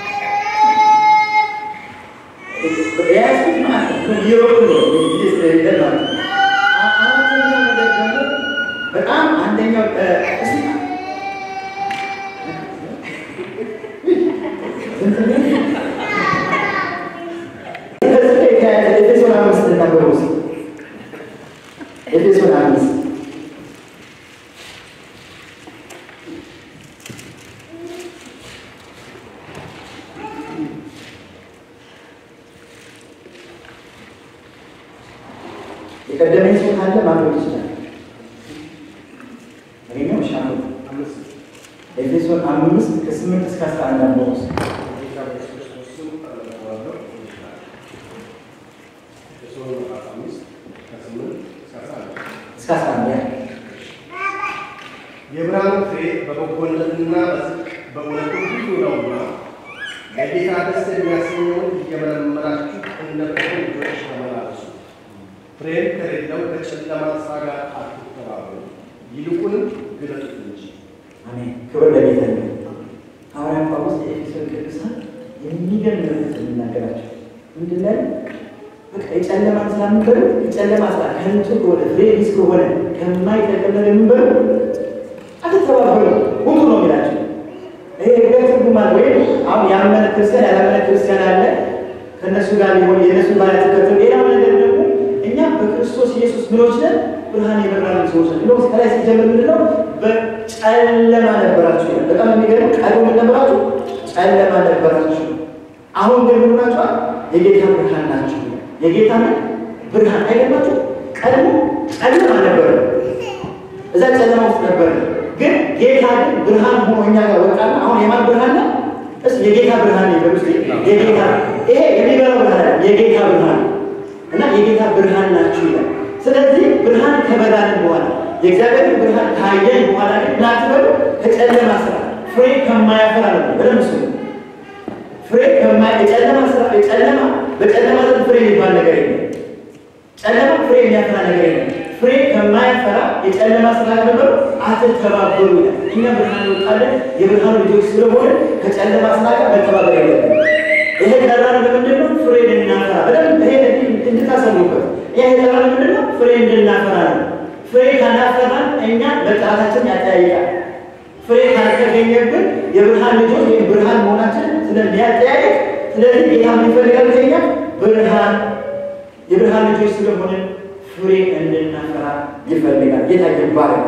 የያዝኩት ማለት ነው እየሮጡ ነው ጊዜ ስለሌለ ማለት ነው። አራተኛው ነገር ደግሞ በጣም አንደኛው እስቲ ኤፌሶን አምስት ነበሩ ኤፌሶን አምስት የቀደመኝ ሰው ካለ ማድረግ ይችላል። እኔም ሻ ኤፌሶን አምስት ከስምንት እስከ አስራ አንድ አንበ ውስጥ እስከ አስራ አንድ ያ የብርሃኑ ፍሬ በበጎነትና በጽድቅ በእውነቱ ሁሉ ነውና ለጌታ ደስ የሚያሰኘውን እየመረመራችሁ እንደ ፍቅር ልጆች ተመላለሱ። ፍሬም ከሌለው ከጨለማ ሥራ ጋር አትተባበሩ፣ ይልቁንም ግለጡት እንጂ። አሜን። ክብር ለጌታ ይሁን። ሐዋርያ ጳውሎስ የኤፌሶን ቅዱሳን የሚገርም ነገር የሚናገራቸው ምንድን ነው? በቃ የጨለማ ስራ የምንበሉ የጨለማ ስራ ከንቱ ከሆነ ፍሬ ቢስ ከሆነ ከማይጠቅም ነገር የምንበሉ አትተባበሩ፣ ውጡ ነው የሚላቸው። ይሄ ሁለት ትርጉም አለ። ወይም አሁን ያመነ ክርስቲያን ያላመነ ክርስቲያን አለ ከእነሱ ጋር ሊሆን የእነሱ ባለ ተከተሉ። ሌላው ነገር ደግሞ እኛ በክርስቶስ ኢየሱስ ምኖች ነን ብርሃን የበራልን ሰዎች ነን። እንደውም ከላይ ሲጀምር ምንድን ነው በጨለማ ነበራችሁ ይላል። በጣም የሚገርም ቀድሞ ምን ነበራችሁ? ጨለማ ነበራችሁ። አሁን ግን ምን ሆናችኋል? የጌታ ብርሃን ናችሁ። የጌታ ምን ብርሃን አይገባችሁ? ቀድሞ ጨለማ ነበረ፣ እዛ ጨለማ ውስጥ ነበረ። ግን ጌታ ግን ብርሃን ሆኖ እኛ ጋር ወጣና አሁን የማን ብርሃን ነው? እስ የጌታ ብርሃን ነው። ስ የጌታ ይሄ የሚበራው ብርሃን የጌታ ብርሃን እና የጌታ ብርሃን ናችሁ ይላል። ስለዚህ ብርሃን ከበራልን በኋላ የእግዚአብሔር ብርሃን ካየን በኋላ ግን ናትበሉ ከጨለማ ስራ ፍሬ ከማያፈራ ነው። በደንብ ስሙ። ፍሬ ከማይ የጨለማ ስራ የጨለማ በጨለማ ዘንድ ፍሬ የሚባል ነገር የለም። ጨለማ ፍሬ የሚያፈራ ነገር የለም። ፍሬ ከማያፈራ የጨለማ ስራ ነበሩ አትተባበሩ ይላል። እኛ ብርሃን እንወጣለን የብርሃኑ ልጆች ስለሆነ ከጨለማ ስራ ጋር መተባበር የለብንም። ይሄ ጠራን ለምንድን ነው? ፍሬ እንድናፈራ በደንብ ይሄ እንድታሰሙበት። ይሄ ጠራን ለምንድን ነው? ፍሬ እንድናፈራ ነው። ፍሬ ካላፈራን እኛ መጥራታችን ያጠያይቃል። ፍሬ ካልተገኘብን የብርሃን ልጆች ወይም ብርሃን መሆናችን ስለሚያጠያይቅ፣ ስለዚህ ጌታ ምን ይፈልጋል ከኛ? ብርሃን የብርሃን ልጆች ስለሆነ ፍሬ እንድናፈራ ይፈልጋል። ጌታ ይባረክ።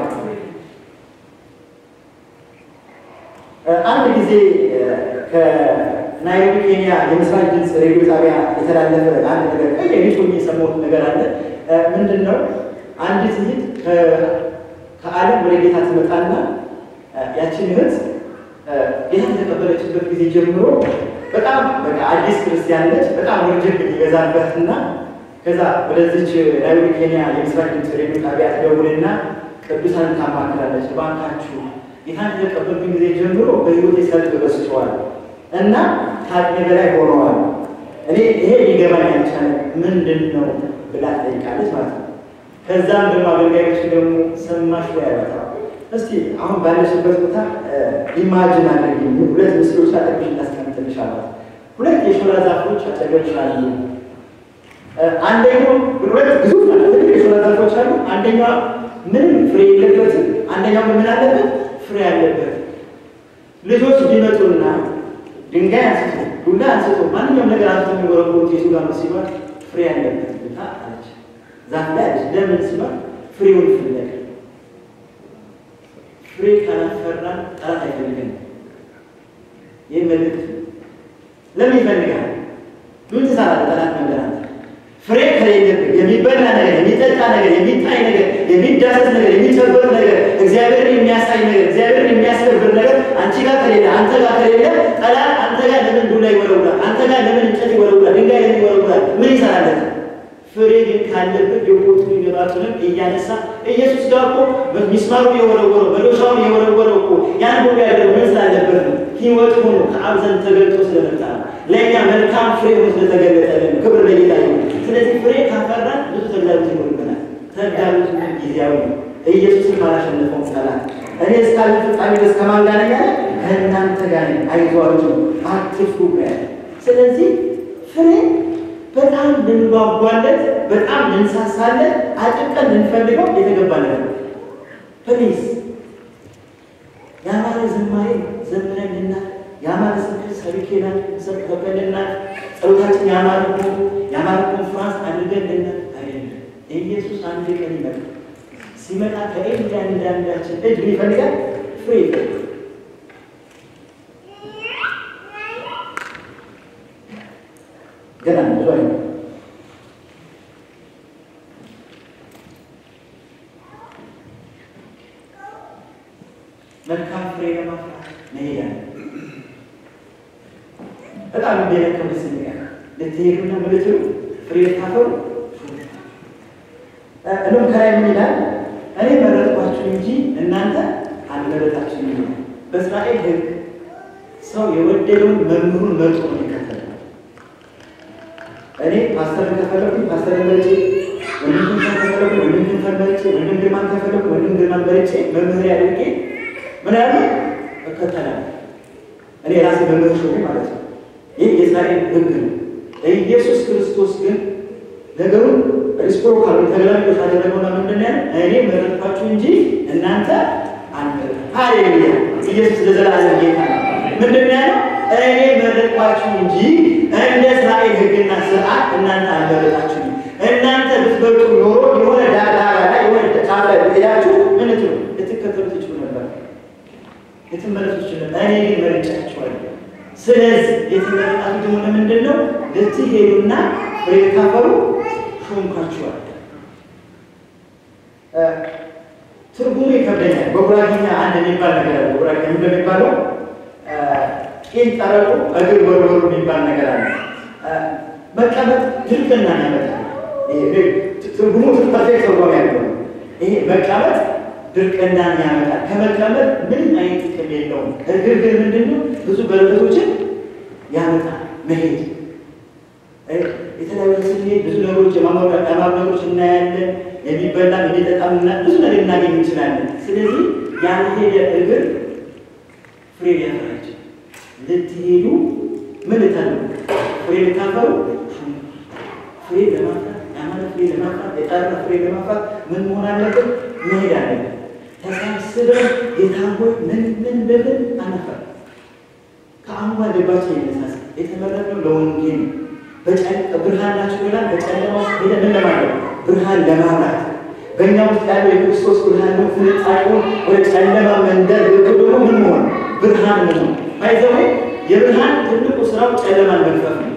አንድ ጊዜ ናይሮቢ ኬንያ የምስራች ድምፅ ሬዲዮ ጣቢያ የተላለፈ አንድ ነገር ቀይ ሊቶ የሰማሁት ነገር አለ። ምንድን ነው? አንዲት እህት ከዓለም ወደ ጌታ ትመጣና ያችን እህት ጌታ የተቀበለችበት ጊዜ ጀምሮ በጣም በቃ አዲስ ክርስቲያን ነች። በጣም ወርጀት ይበዛበትና ከዛ ወደዚች ናይሮቢ ኬንያ የምስራች ድምፅ ሬዲዮ ጣቢያ ትደውልና ቅዱሳን ታማክራለች። እባካችሁ ጌታን ከተቀበልኩኝ ጊዜ ጀምሮ በሕይወቴ ሰልፍ በዝተዋል እና ከአቅሜ በላይ ሆነዋል። እኔ ይሄ ሊገባኝ አልቻለ ምንድን ነው ብላ ትጠይቃለች ማለት ነው። ከዛም ደግሞ አገልጋዮች ደግሞ ሰማሽ ወይ ያሏታ እስቲ አሁን ባለሽበት ቦታ ኢማጅን አድርጊ፣ ሁለት ምስሎች አጠገብሽ እናስቀምጥልሽ አሏት። ሁለት የሾላ ዛፎች አጠገብሽ አሉ። አንደኛው ሁለት ግዙፍ ትልቅ የሾላ ዛፎች አሉ። አንደኛዋ ምንም ፍሬ የለበትም፣ አንደኛው ምን አለበት? ፍሬ አለበት። ልጆች ቢመጡና ድንጋይ አንስቶ ዱላ አንስቶ ማንኛውም ነገር አንስቶ የሚወረውሩት የቱ ጋር ነው ሲባል ፍሬ ያለበት ቦታ አለች። ዛፍ ላይ አለች። ለምን ሲባል ፍሬውን ፍለግ። ፍሬ ካላፈራን ጠላት አይፈልገን። ይህ መልእክት ለምን ይፈልጋል? ምን ትሰራለህ? ጠላት ነገር አንተ ፍሬ ከሌለብህ የሚበላ ነገር፣ የሚጠጣ ነገር፣ የሚታይ ነገር፣ የሚዳሰስ ነገር፣ የሚጨበጥ ነገር፣ እግዚአብሔርን የሚያሳይ ነገር፣ እግዚአብሔርን የሚያስከብር ነገር አንቺ ጋር ከሌለ አንተ ጋር ከሌለ ጠላት አንተ ጋር ለምን ዱላ ይወረውራል? አንተ ጋር ለምን እንጨት ይወረውራል? ድንጋይ ለምን ይወረውራል? ምን ይሰራለት? ፍሬ ግን ካለበት የቦቱን ገባቱንም እያነሳ ኢየሱስ ጋር እኮ ሚስማሩ የወረወረው መዶሻውን የወረወረው እኮ ያን ሁሉ ያደረገው ምን ስላለበት ነው? ሕይወት ሆኖ ከአብ ዘንድ ተገልጦ ስለመጣ ነው። ለእኛ መልካም ፍሬ ሆኖ ስለተገለጠልን ክብር ለጌታ ይሁን። ስለዚህ ፍሬ ካፈራን ብዙ ተግዳሮት ይኖርብናል። ተግዳሮቱ ግን ጊዜያዊ ነው። ኢየሱስን ካላሸነፈው ጠላት እኔ እስካለ ፍጻሜ ድረስ ከማን ጋር ነኝ ያለ? ከእናንተ ጋር ነኝ፣ አይዟችሁ፣ አትፍሩ ያለ። ስለዚህ ፍሬ በጣም ልንጓጓለት፣ በጣም ልንሳሳለት፣ አጥብቀን ልንፈልገው የተገባ ነገር ነው። ፕሊዝ ያማረ ዝማሬ ዘምረንልናል። ያማረ ስብከት ሰብኬናል፣ ሰብከንልናል። ጸሎታችን ያማረ ሆኖ ያማረ ኮንፍራንስ አድርገንልናል። አይደለም ኢየሱስ አንድ ቀን ይመጣል። ሲመጣ ከእያንዳንዳችን እጅ ይፈልጋል ፍሬ ይፈልጋል። ገና ብዙ አይ መልካም ፍሬ ለማፍራት መሄድ አለ። በጣም እንደነከው ደስ የሚል ልትሄዱና ምልትሉ ፍሬ ልታፈሩ እንም ከላይ ምን ይላል? እኔ መረጥኳችሁ እንጂ እናንተ አልመረጣችሁም ይላል። በእስራኤል ሕግ ሰው የወደደውን መምህሩን መርጦ ነው የሚከተለው። እኔ ፓስተር ከፈለኩኝ ፓስተር መርጬ፣ ወንድም ከፈለኩ ወንድም መርጬ፣ ወንድም ግርማን ከፈለኩ ወንድም ግርማን መርጬ መምህር ያድርጌ ምን ያለ እከተላለሁ። እኔ ራሴ መምህር ሾሜ ማለት ነው። ይህ የእስራኤል ሕግ ነው። ኢየሱስ ክርስቶስ ግን ነገሩን ሪስፕሮካል ተገላቢጦሽ አደረገውና ምንድን ነው እኔ መረጥኳችሁ እንጂ እናንተ አንመረጥ። ሃሌሉያ! ኢየሱስ ለዘላለም ጌታ ነው። ምንድን ነው ያለው? እኔ መረጥኳችሁ እንጂ እንደ እስራኤል ሕግና ስርዓት እናንተ አልመረጣችሁም። እናንተ ብትበልጡ ኖሮ የሆነ ዳራ ላይ የሆነ ጫፍ ላይ ሄዳችሁ ምን ትሉ ልትከተሉ ትችሉ ነበር፣ ልትመለሱ ትችሉ ነበር። እኔ ግን መርጫችኋለሁ። ስለዚህ የተመረጣችሁ ደግሞ ለምንድን ነው? ልትሄዱና ፍሬ ልታፈሩ ሾምኳችኋል። ትርጉሙ ይከብደኛል። በጉራጌኛ አንድ የሚባል ነገር አለ። በጉራጌኛ እንደሚባለው ቂል ጠረቁ እግር ወርወሩ የሚባል ነገር አለ። መቀመጥ ድርቅና ያመጣል። ትርጉሙ ፐርፌክት ትርጓሜ ያለው ይሄ መቀመጥ ድርቅናን ያመጣል። ከመቀመጥ ምንም አይነት ጥቅም የለውም። እግር ግን ምንድን ነው? ብዙ በረከቶችን ያመጣል። መሄድ የተለያዩ ስንሄድ ብዙ ነገሮች የማማሩ ነገሮች እናያለን። የሚበላ የሚጠጣም ብዙ ነገር እናገኝ እንችላለን። ስለዚህ ያልሄደ እግር ፍሬ ሊያፈራች ልትሄዱ ምን ልታሉ ፍሬ ልታፈሩ ፍሬ ለማፍራት ያማረ ፍሬ ለማፍራት የጠራ ፍሬ ለማፍራት ምን መሆን አለብን? መሄድ አለብን። ተሰብስበን ጌታ ሆይ ምን ምን በምን አነፈር ከአሁኗ ልባችን የነሳሳ የተመረጥነው ለወንጌል ብርሃን ናችሁ ብላል። በጨለማ ውስጥ ሄደ ምን ለማድረግ ብርሃን ለማብራት በእኛ ውስጥ ያለው የክርስቶስ ብርሃን ነው። ፍንጣቂውን ወደ ጨለማ መንደር ልክ ደግሞ ምን መሆን ብርሃን መሆን ባይዘዌ የብርሃን ትልቁ ስራው ጨለማን መግፈፍ ነው።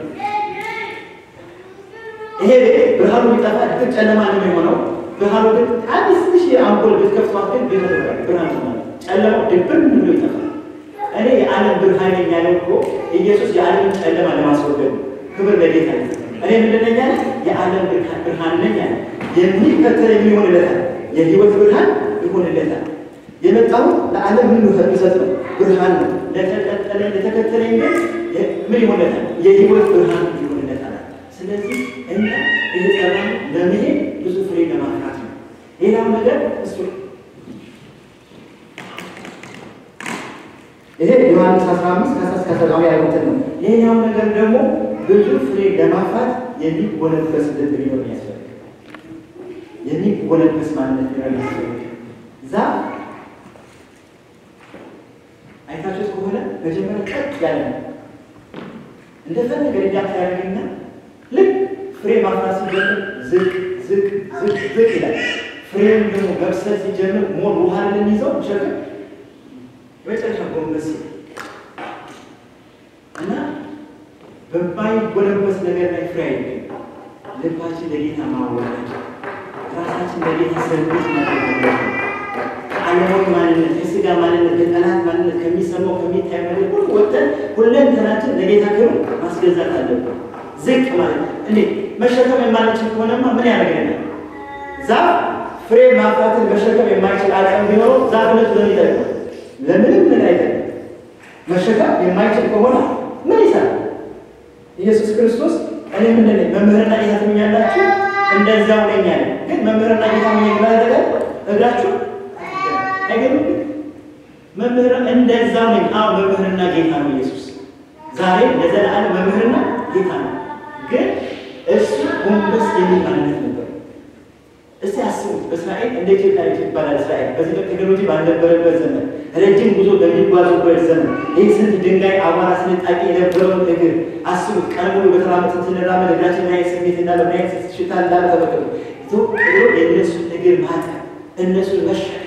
ይሄ ቤት ብርሃኑ ቢጠፋ ድቅድቅ ጨለማ ነው የሚሆነው። ብርሃኑ ግን አንድ ትንሽ የአምፖል ብትከፍቷት ግን ቤት ብርሃን ትሆናለች። ጨለማው ድብን ብሎ ይጠፋል። እኔ የዓለም ብርሃን ነኝ ያለው እኮ ኢየሱስ የዓለምን ጨለማ ለማስወገድ ነው። ክብር ለጌታ ነው። እኔ ምንድን ነኝ ያለ? የዓለም ብርሃን ነኝ ያለ። የሚከተለኝ ምን ይሆንለታል? የህይወት ብርሃን ይሆንለታል። የመጣው ለዓለም ምን የሚሰጥ ነው? ብርሃን ነው። ለተቀጠለኝ ለተከተለኝ ግን ምን ይሆንለታል? የህይወት ብርሃን ይሆንለታል። ስለዚህ እኛ የተጠራን ለመሄድ ብዙ ፍሬ ለማፍራት ነው። ሌላው ነገር እሱ ይሄ ዮሐንስ 15 ከ10 እስከ 19 ያሉትን ነው። ሌላው ነገር ደግሞ ብዙ ፍሬ ለማፍራት የሚጎነበስ ልብ ሊኖር ያስፈልጋል። የሚጎነበስ ማንነት ሊኖር ያስፈልጋል። ዛፍ አይታችሁት ከሆነ መጀመሪያ ቀጥ ያለ ነው። እንደፈለገ ሪዳክት ያደርግና ልክ ፍሬ ማፍራት ሲጀምር ዝቅ ዝቅ ዝቅ ዝቅ ይላል። ፍሬውን ደግሞ መብሰል ሲጀምር ሞር ውሃ ለሚይዘው ሸክም የመጨረሻ ጎንበስ እና በማይጎነበስ ነገር ላይ ፍሬ አይገኝ። ልባችን ለጌታ ማዋረድ፣ ራሳችን ለጌታ ሰርቪስ ማድረግ ከዓለማዊ ማንነት፣ ከስጋ ማንነት፣ ከጠላት ማንነት፣ ከሚሰማው ከሚታይ ነገር ሁሉ ወጥተን ሁለንተናችን ለጌታ ክብር ማስገዛት አለብን። ዝቅ ማለት እንዴ መሸከም የማንችል ከሆነማ ምን ያደርገናል? ዛፍ ፍሬ ማፍራትን መሸከም የማይችል አቅም ቢኖረው ዛፍነቱ ለምን ይጠቅማል? ለምንም ምን አይደለም። መሸከም የማይችል ከሆነ ምን ይሰራል? ኢየሱስ ክርስቶስ እኔ ምንድን ነኝ መምህርና ጌታ ትሉኛላችሁ፣ እንደዚያው ነኝ አለ። ግን መምህርና ጌታ ምን ይላል? እግራችሁ አይገርም? መምህር እንደዛው ነኝ። አዎ መምህርና ጌታ ነው ኢየሱስ። ዛሬ ለዘላለም መምህርና ጌታ ነው። ግን እሱ ጎንበስ የሚል ማንነት ነበር። እስቲ አስቡት፣ በእስራኤል እንደ ኢትዮጵያ ይባላል። እስራኤል በዚህ በቴክኖሎጂ ባልነበረበት ዘመን ረጅም ጉዞ በሚጓዙበት ዘመን ይህ ስንት ድንጋይ አቧራ ስንጣቂ የነበረውን እግር አስቡት። ቀን ሙሉ በተራመት ስንራመድ እግራችን ምን አይነት ስሜት እንዳለ ምን አይነት ሽታ እንዳለ ተመልከቱ። ዞ ብሎ የእነሱን እግር ማጠብ፣ እነሱን መሸከም።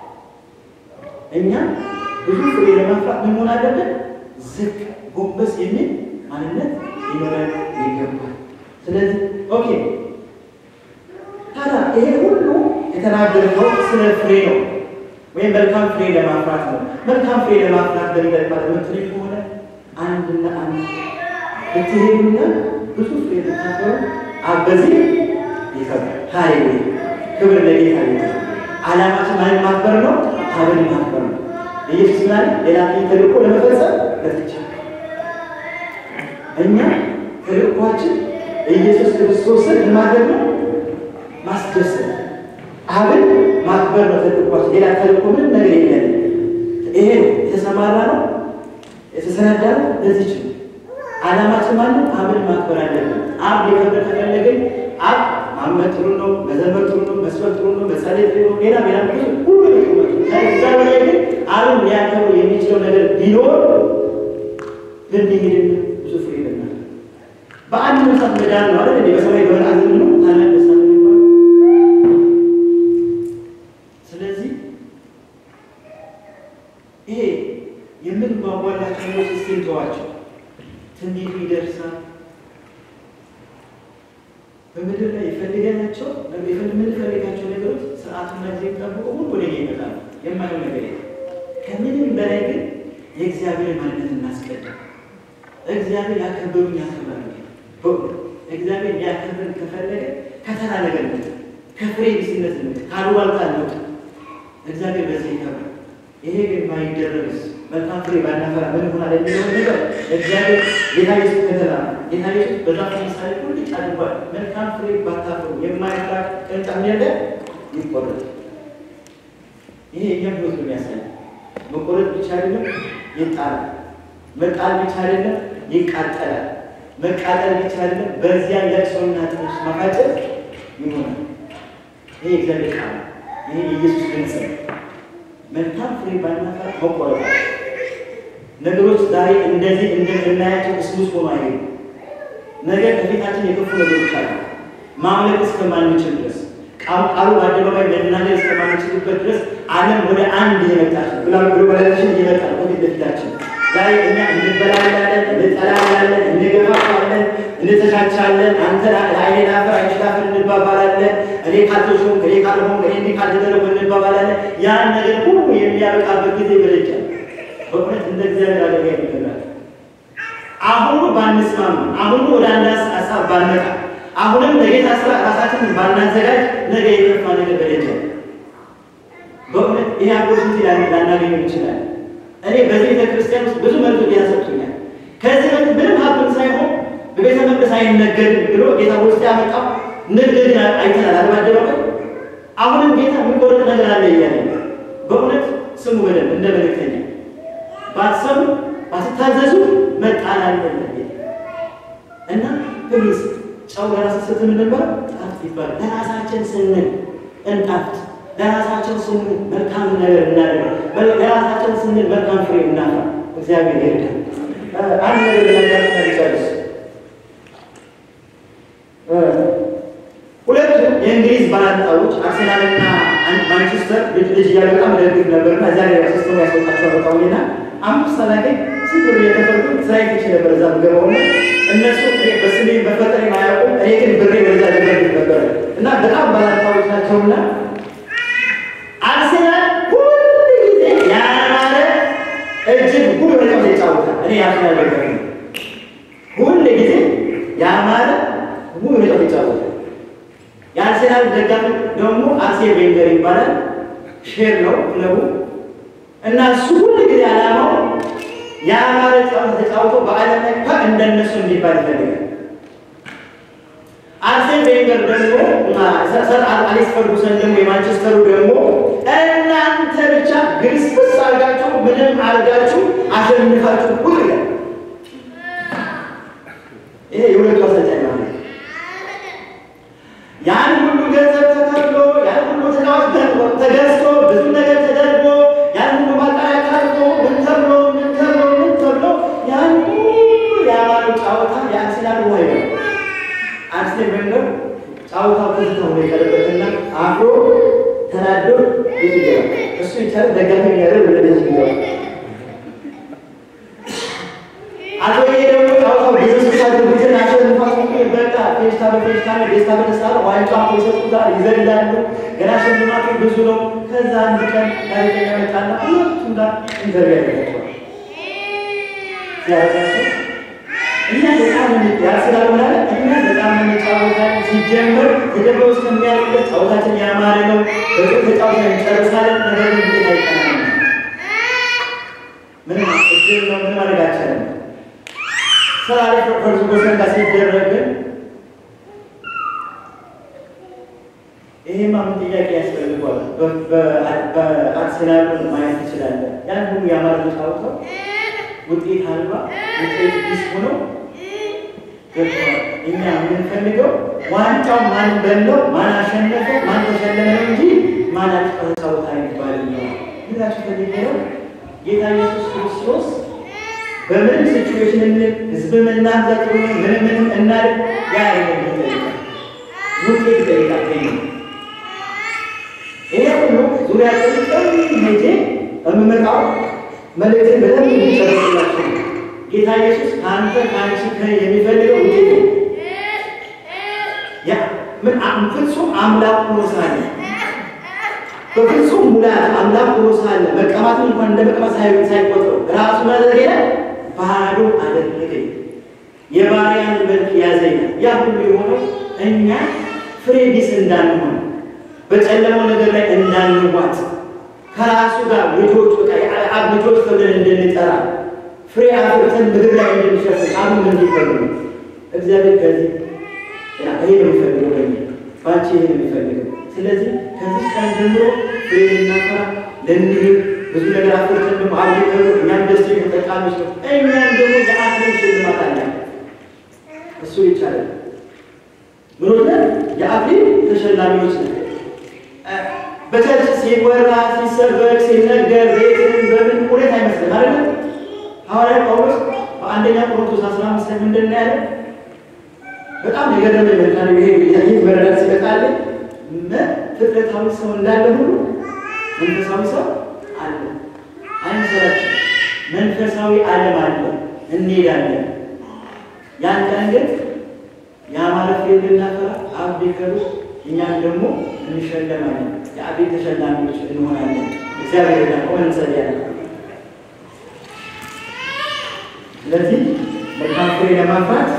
እኛ ብዙ ፍሬ ለማፍራት ምን መሆን አለብን? ዝቅ ጎንበስ የሚል ማንነት ሊኖረን ይገባል። ስለዚህ ኦኬ ታዲያ ይሄ ሁሉ የተናገርነው ስለ ፍሬ ነው፣ ወይም መልካም ፍሬ ለማፍራት ነው። መልካም ፍሬ ለማፍራት በሚጠቅማት ምትል ከሆነ አንድና አንድ ብትሄዱና ብዙ ፍሬ ልታፈሩ በዚህ ይከብራል። ሀይ ክብር ለጌታ ይሆናል። ዓላማችን ማንን ማክበር ነው? አብን ማክበር ነው። ኢየሱስ ምናለ ሌላ ተልእኮ ለመፈጸም ለትቻ እኛ ተልእኳችን ኢየሱስ ክርስቶስን ማድረግ ነው ማስደሰት አብን ማክበር ነው ተልእኳችን። ሌላ ተልእኮ ምንም ነገር የለን። ይሄ ነው የተሰማራ ነው የተሰናዳ ነው። ለዚች ነው ዓላማችን ማለት አብን ማክበር አለብን። አብ ሊከብር ከፈለግን አብ ማመን ጥሩ ነው፣ መዘመር ጥሩ ነው፣ መስበክ ጥሩ ነው፣ መጸለይ ጥሩ ነው፣ ሌላ ሌላ ሁሉ እዛ በላይ ግን አብን ሊያከብሩ የሚችለው ነገር ቢኖር ብንሄድን ብዙ ፍሬ ይለናል። በአንድ መሳት መዳን ነው አይደል? በሰማይ በመላእክት ነው ታላቅ ደስታ ነው የሚባለው። ስለዚህ ይሄ የምንጓጓላቸው ነገሮች እስኪ እንተዋቸው። ትንቢቱ ይደርሳል። በምድር ላይ የፈልገናቸው የምንፈልጋቸው ነገሮች ስርዓቱና ጊዜ ጠብቆ ሁሉ ወደ ይመጣል። የማየው ነገር የለም። ከምንም በላይ ግን የእግዚአብሔር ማንነት እናስቀድም። እግዚአብሔር ያከበሩኝ ያከብራል። እግዚአብሔር ሊያከብርን ከፈለገ ከተራ ነገር ነው፣ ከፍሬ ቢስነት ነው፣ ካሉባልታ ነው። እግዚአብሔር በዚህ ይከብራል። ይሄ ግን ባይደረግስ መልካም ፍሬ ባናፈራ ምን ይሆናል የሚለው ነገር እግዚአብሔር ጌታ ኢየሱስ ከተራ ጌታ ኢየሱስ በዛፍ ምሳሌ ሁሉ አድርጓል። መልካም ፍሬ ባታፈሩ የማያፈራ ቅርንጫፍ ያለ ይቆረጥ። ይሄ እኛም ህይወት ነው የሚያሳይ። መቆረጥ ብቻ አይደለም ይጣላል። መጣል ብቻ አይደለም ይቃጠላል። መቃጠል ብቻ አይደለም በዚያ ለቅሶና ጥርስ ማፋጨት ይሆናል። ይሄ እግዚአብሔር ቃል ይሄ የኢየሱስ ድምፅ ነው። መልካም ፍሬ ባናፈራ መቆረጥ ነገሮች ዛሬ እንደዚህ እንደምናያቸው እስሙስ ሆኖ አይሄዱ። ነገ ከፊታችን የከፉ ነገሮች አሉ። ማምለክ እስከማንችል ድረስ ቃሉ በአደባባይ መናገር እስከማንችልበት ድረስ ዓለም ወደ አንድ እየመጣች ነው። ግሎባላይዜሽን እየመጣ ነው ከፊት ለፊታችን። ዛሬ እኛ እንበላላለን፣ እንጠላላለን፣ እንገፋፋለን፣ እንተቻቻለን። አንተ ለአይኔ ላፈር አይሽ ላፈር እንባባላለን። እኔ ካልተሾም እኔ ካልሆን እኔ እንዲህ ካልተደረጉ እንባባላለን። ያን ነገር ሁሉ የሚያበቃበት ጊዜ ይበለጫል። በእውነት እንደ እግዚአብሔር አደጋ ይገባል። አሁኑ ባንስማማ፣ አሁኑ ወደ አንድ ሀሳብ ባንመጣ፣ አሁንም ለጌታ ስራ ራሳችንን ባናዘጋጅ ነገ የከፋ ነገር በደጃል። በእውነት ይህ አፖርቹኒቲ ላናገኘው ይችላል። እኔ በዚህ ቤተ ክርስቲያን ውስጥ ብዙ መልዕክት ጌታ ሰጥቶኛል። ከዚህ በፊት ምንም ሀብትን ሳይሆን በቤተ መቅደስ አይነገድም ብሎ ጌታ ውስጥ ያመጣው ንግድ ግን አይተናል አለማደባበቅ። አሁንም ጌታ የሚቆረጥ ነገር አለ እያለ በእውነት ስሙ በደንብ እንደ መልእክተኛ ባትሰሙ ባትታዘዙ መጣል አለበት እና ፕሊዝ ጨው ለራስ ስትል ነበር ጣፍጥ ይባላል። ለራሳችን ስንል እንጣፍጥ፣ ለራሳችን ስንል መልካም ነገር እናደርግ፣ ለራሳችን ስንል መልካም ፍሬ እናፍራ። እግዚአብሔር ይርዳል። አንድ ነገር ለነገር ጨርስ። ሁለቱም የእንግሊዝ ባላንጣዎች አርሴናልና ማንቸስተር ልጅ ልጅ እያለ በጣም ደግፍ ነበርና እዚያ ላይ ሲስተሙ ያስወጣቸው በቃውና አምስት ሰላገኝ ስንት ብር የተፈርጉ ስራ ይች ነበር እዛ ምገባውና እነሱ በስሜ በፈጠሬ ማያውቁም እኔ ግን ብሬ በዛ ደገፍ ነበር እና በጣም ባላንጣዎች ናቸውና አርሴናል ሁሉ ጊዜ ያማረ እጅግ ሁሉ ጨዋታ ይጫወታል። እኔ የአርሴናል ደጋፊ ነው። ሁሉ ጊዜ ያማረ ሁሉ ጨዋታ ይጫወታል። የአርሴናል ደጋፊ ደግሞ አርሴን ቬንገር ይባላል። ሼር ነው ክለቡ እና እሱ ሁሉ ጊዜ ዓላማው የአማረ ጨዋታ ተጫውቶ በዓለም ላይ ከ እንደነሱ እንዲባል ይፈልጋል። አርሴን ቬንገር ደግሞ ሰር አሌክስ ፈርጉሰን ደግሞ የማንቸስተሩ ደግሞ እናንተ ብቻ ግስብስ አድርጋችሁ ምንም አድርጋችሁ አሸንፋችሁ ቁጥ ይላል። ይሄ የሁለቱ አሰልጣኝ ማለት ነው። ያን ሁሉ ገንዘብ ተከፍሎ ያን ሁሉ ተጫዋች ተገዝቶ ብዙ ነገር ተደርጎ ያን ሁሉ ማጣሪያ ቀርቶ ምን ተብሎ ምን ተብሎ ምን ተብሎ ያን ሁሉ የአማሩ ጨዋታ የአርሴናል ውሃ ይበላል። አርሴን ቬንገር ጨዋታው ትዝታ ሆኖ የቀረበትና አፍሮ ተናዶ ቤት ይገባል። እሱ ይቻለ ደጋፊ የሚያደርግ ወደ ቤት ይገባል። አቶ ይሄ ደግሞ ጨዋታው ብዙ ስሳት ቡድን አሸንፋት በቃ ፌሽታ በፌሽታ ነው፣ ደስታ በደስታ ነው። ዋንጫ ይሰጡታል፣ ይዘላሉ። ገና ሽልማቱ ብዙ ነው። ከዛ አንድ ቀን ጋዜጠኛ መጣና ሁለቱም ጋር ኢንተርቪው ያደርጋቸዋል። ሲያደርጋቸው እኛ በጣም ያርሰናል ምናለ እኛ በጣም እንጫወታለን። ሲጀምር ተጀምሮ እስከሚያልቅበት ጨዋታችን ያማረ ነው። በጥሩ ተጫውተን እንጨርሳለን። ነገር ግን ጌታ ይቀናል። ምንም እድል ነው። ምን ማድረግ አልቻለም። ስራ ላይ ፈርጉሰን ጋር ሲደረግ ይሄማ ምን ጥያቄ ያስፈልጓል? በአርሴናል ማየት ትችላለን። ያን ሁሉ ያማረ ተጫውተው ውጤት አልባ ውጤት ቢስ ሆነው ገብተዋል። እኛ የምንፈልገው ዋንጫው ማን በለው ማን አሸነፈ ማን ተሸለመ ነው እንጂ ማን ተጫወታ ይባል ነው ብላችሁ ፈልጌ ነው። ጌታ ኢየሱስ ክርስቶስ በምንም ሲቹዌሽን ምን ህዝብ ምናዘጥ ምንም ምንም እናድርግ ያ አይደለም ይጠይቃል። ውጤት ይጠይቃል። ከኛ ይሄ ሁሉ ዙሪያ ጥልቅም ሄጄ የምመጣው መልእክትን በደንብ እንዲጨረስላችሁ ጌታ ኢየሱስ ከአንተ ከአንቺ የሚፈልገው ውጤት ነው። ያ ምን ፍጹም አምላክ ሆኖ ሳለ በፍጹም ሙላት አምላክ ሆኖ ሳለ መቀማትን እንኳን እንደ መቀማት ሳይቆጥረው ራሱ ማድረግ ባዶ አደረገኝ። የባሪያን መልክ ያዘኝ። ያ ሁሉ የሆነው እኛ ፍሬ ቢስ እንዳንሆን በጨለማው ነገር ላይ እንዳንዋጥ ከራሱ ጋር ልጆች በቃ የአብ ልጆች ተብለን እንድንጠራ ፍሬ አፍርተን ምድር ላይ እንድንሸፍን አሁን እንዲፈልጉ እግዚአብሔር ከዚህ ይሄ ነው የሚፈልገው በእኛ ባንቺ ይሄ ነው የሚፈልገው። ስለዚህ ከዚህ ቀን ጀምሮ ፍሬ ልናፈራ ልንሄድ ብዙ ነገር አፍርተን ደግሞ አብሊከሩ እኛም ደስ ተጠቃሚዎች ነው። እኛም ደግሞ የአክሊል ሽልማት አለ። እሱ ይቻላል። ምኖት የአክሊል ተሸላሚዎች ነው። በቸርች ሲወራ ሲሰበክ ሲነገር ቤትን በምን ሁኔታ አይመስልም አይደለ? ሐዋርያ ጳውሎስ በአንደኛ ቆሮንቶስ አስራ አምስት ላይ ምንድን ነው ያለ? በጣም የገረመኝ መልካም ይሄ ይህ መረዳት ሲመጣል ፍጥረታዊ ሰው እንዳለ ሁሉ መንፈሳዊ ሰው አለ። አይምሰላችሁ። መንፈሳዊ ዓለም አለ፣ እንሄዳለን። ያን ቀን ግን የአማረ ፍሬ ብናፈራ አብ ቢከሩ እኛም ደግሞ እንሸለማለን። የአቤ ተሸላሚዎች እንሆናለን። እግዚአብሔር ዳ ሆን እንጸልያለን። ስለዚህ መልካም ፍሬ ለማፍራት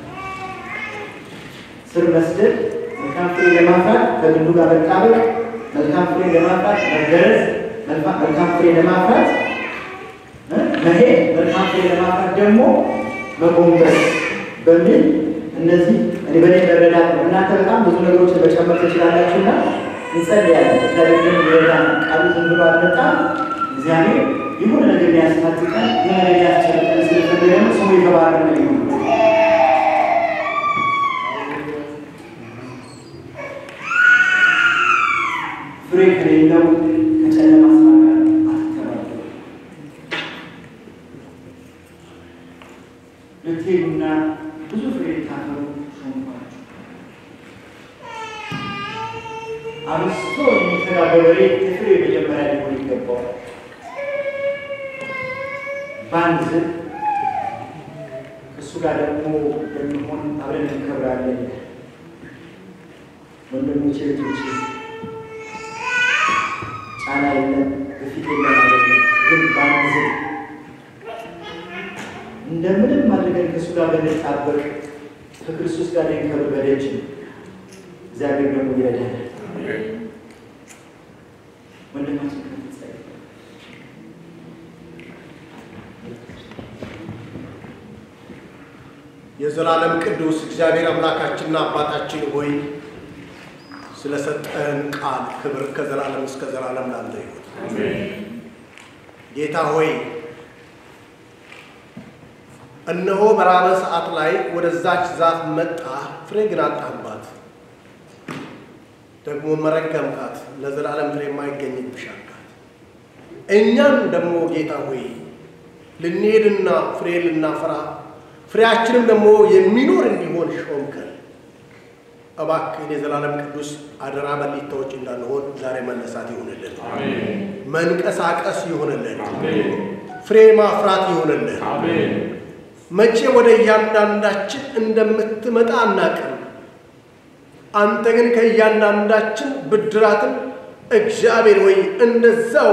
ስር መስደድ፣ መልካም ፍሬ ለማፍራት ከግንዱ ጋር መጣበቅ፣ መልካም ፍሬ ለማፍራት መገረዝ፣ መልካም ፍሬ ለማፍራት መሄድ፣ መልካም ፍሬ ለማፍራት ደግሞ መጎንበስ በሚል እነዚህ እኔ በእኔ መረዳት ነው። እናንተ በጣም ብዙ ነገሮችን መጨመር ትችላላችሁና እንጸልያለን። እግዚአብሔር ግን ይረዳን። ቃሉ ዝም ብሎ አልመጣም። እግዚአብሔር የሆነ ነገር ሊያስታጥቀን የሆነ ነገር ሊያስጨርቀን ስለፈለገ ነው። ስሙ የተባረከ ይሁን። ፍሬ ከሌለው ከጨለማ ስራ ጋር አትተባበሩ። ልትሄዱና ብዙ ፍሬ ልታፈሩ ሾምኳችሁ። አብስቶ የሚተጋ ገበሬ የፍሬ መጀመሪያ ሊሆን ይገባዋል። በአንድ ዝብ እሱ ጋር ደግሞ በሚሆን አብረን እንከብራለን። ወንድሞቼ እህቶቼ፣ ጫና የለም በፊት የለም አይደለም፣ ግን በአንድ ዝብ እንደምንም አድርገን ከእሱ ጋር ብንጣበቅ ከክርስቶስ ጋር ልንከብር በደጅ ነው። እግዚአብሔር ደግሞ ይረዳናል። ወንድማችን ከፍጸ የዘላለም ቅዱስ እግዚአብሔር አምላካችንና አባታችን ሆይ ስለሰጠን ቃል ክብር ከዘላለም እስከ ዘላለም ላንተ ይሁን። ጌታ ሆይ እነሆ በራበ ሰዓት ላይ ወደዛች ዛፍ መጣ፣ ፍሬ ግን አጣባት። ደግሞ መረገምካት፣ ለዘላለም ፍሬ የማይገኝብሽ አልካት። እኛም ደግሞ ጌታ ሆይ ልንሄድና ፍሬ ልናፈራ ፍሬያችንም ደግሞ የሚኖር እንዲሆን ሾምከን። እባክህን የዘላለም ቅዱስ አደራ በሊታዎች እንዳንሆን ዛሬ መነሳት ይሆንልን፣ መንቀሳቀስ ይሆንልን፣ ፍሬ ማፍራት ይሆንልን። መቼ ወደ እያንዳንዳችን እንደምትመጣ አናቅም። አንተ ግን ከእያንዳንዳችን ብድራትን እግዚአብሔር ወይ እንደዛው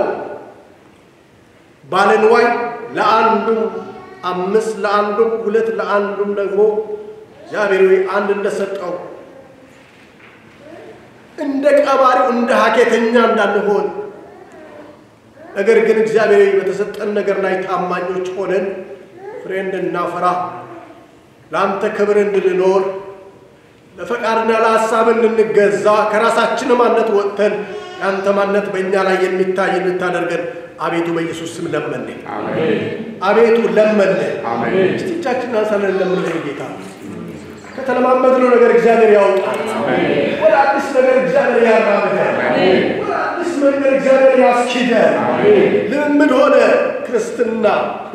ባለንዋይ ለአንዱም አምስት ለአንዱም ሁለት ለአንዱም ደግሞ እግዚአብሔር ወይ አንድ እንደሰጠው እንደ ቀባሪው እንደ ሀኬተኛ እንዳንሆን ነገር ግን እግዚአብሔር ወይ በተሰጠን ነገር ላይ ታማኞች ሆነን ፍሬ እንድናፈራ ለአንተ ክብር እንድንኖር ለፈቃድና ለሀሳብ እንድንገዛ ከራሳችን ማነት ወጥተን የአንተ ማነት በእኛ ላይ የሚታይ እንድታደርገን አቤቱ በኢየሱስ ስም ለመን። አቤቱ ለመን። እስቲ እጃችንን አንሳለን ለምንለው ጌታ ከተለማመድነው ነገር እግዚአብሔር ያውጣል። ወደ አዲስ ነገር እግዚአብሔር ያራምዳል። ወደ አዲስ መንገድ እግዚአብሔር ያስኪዳል። ልምምድ ሆነ ክርስትና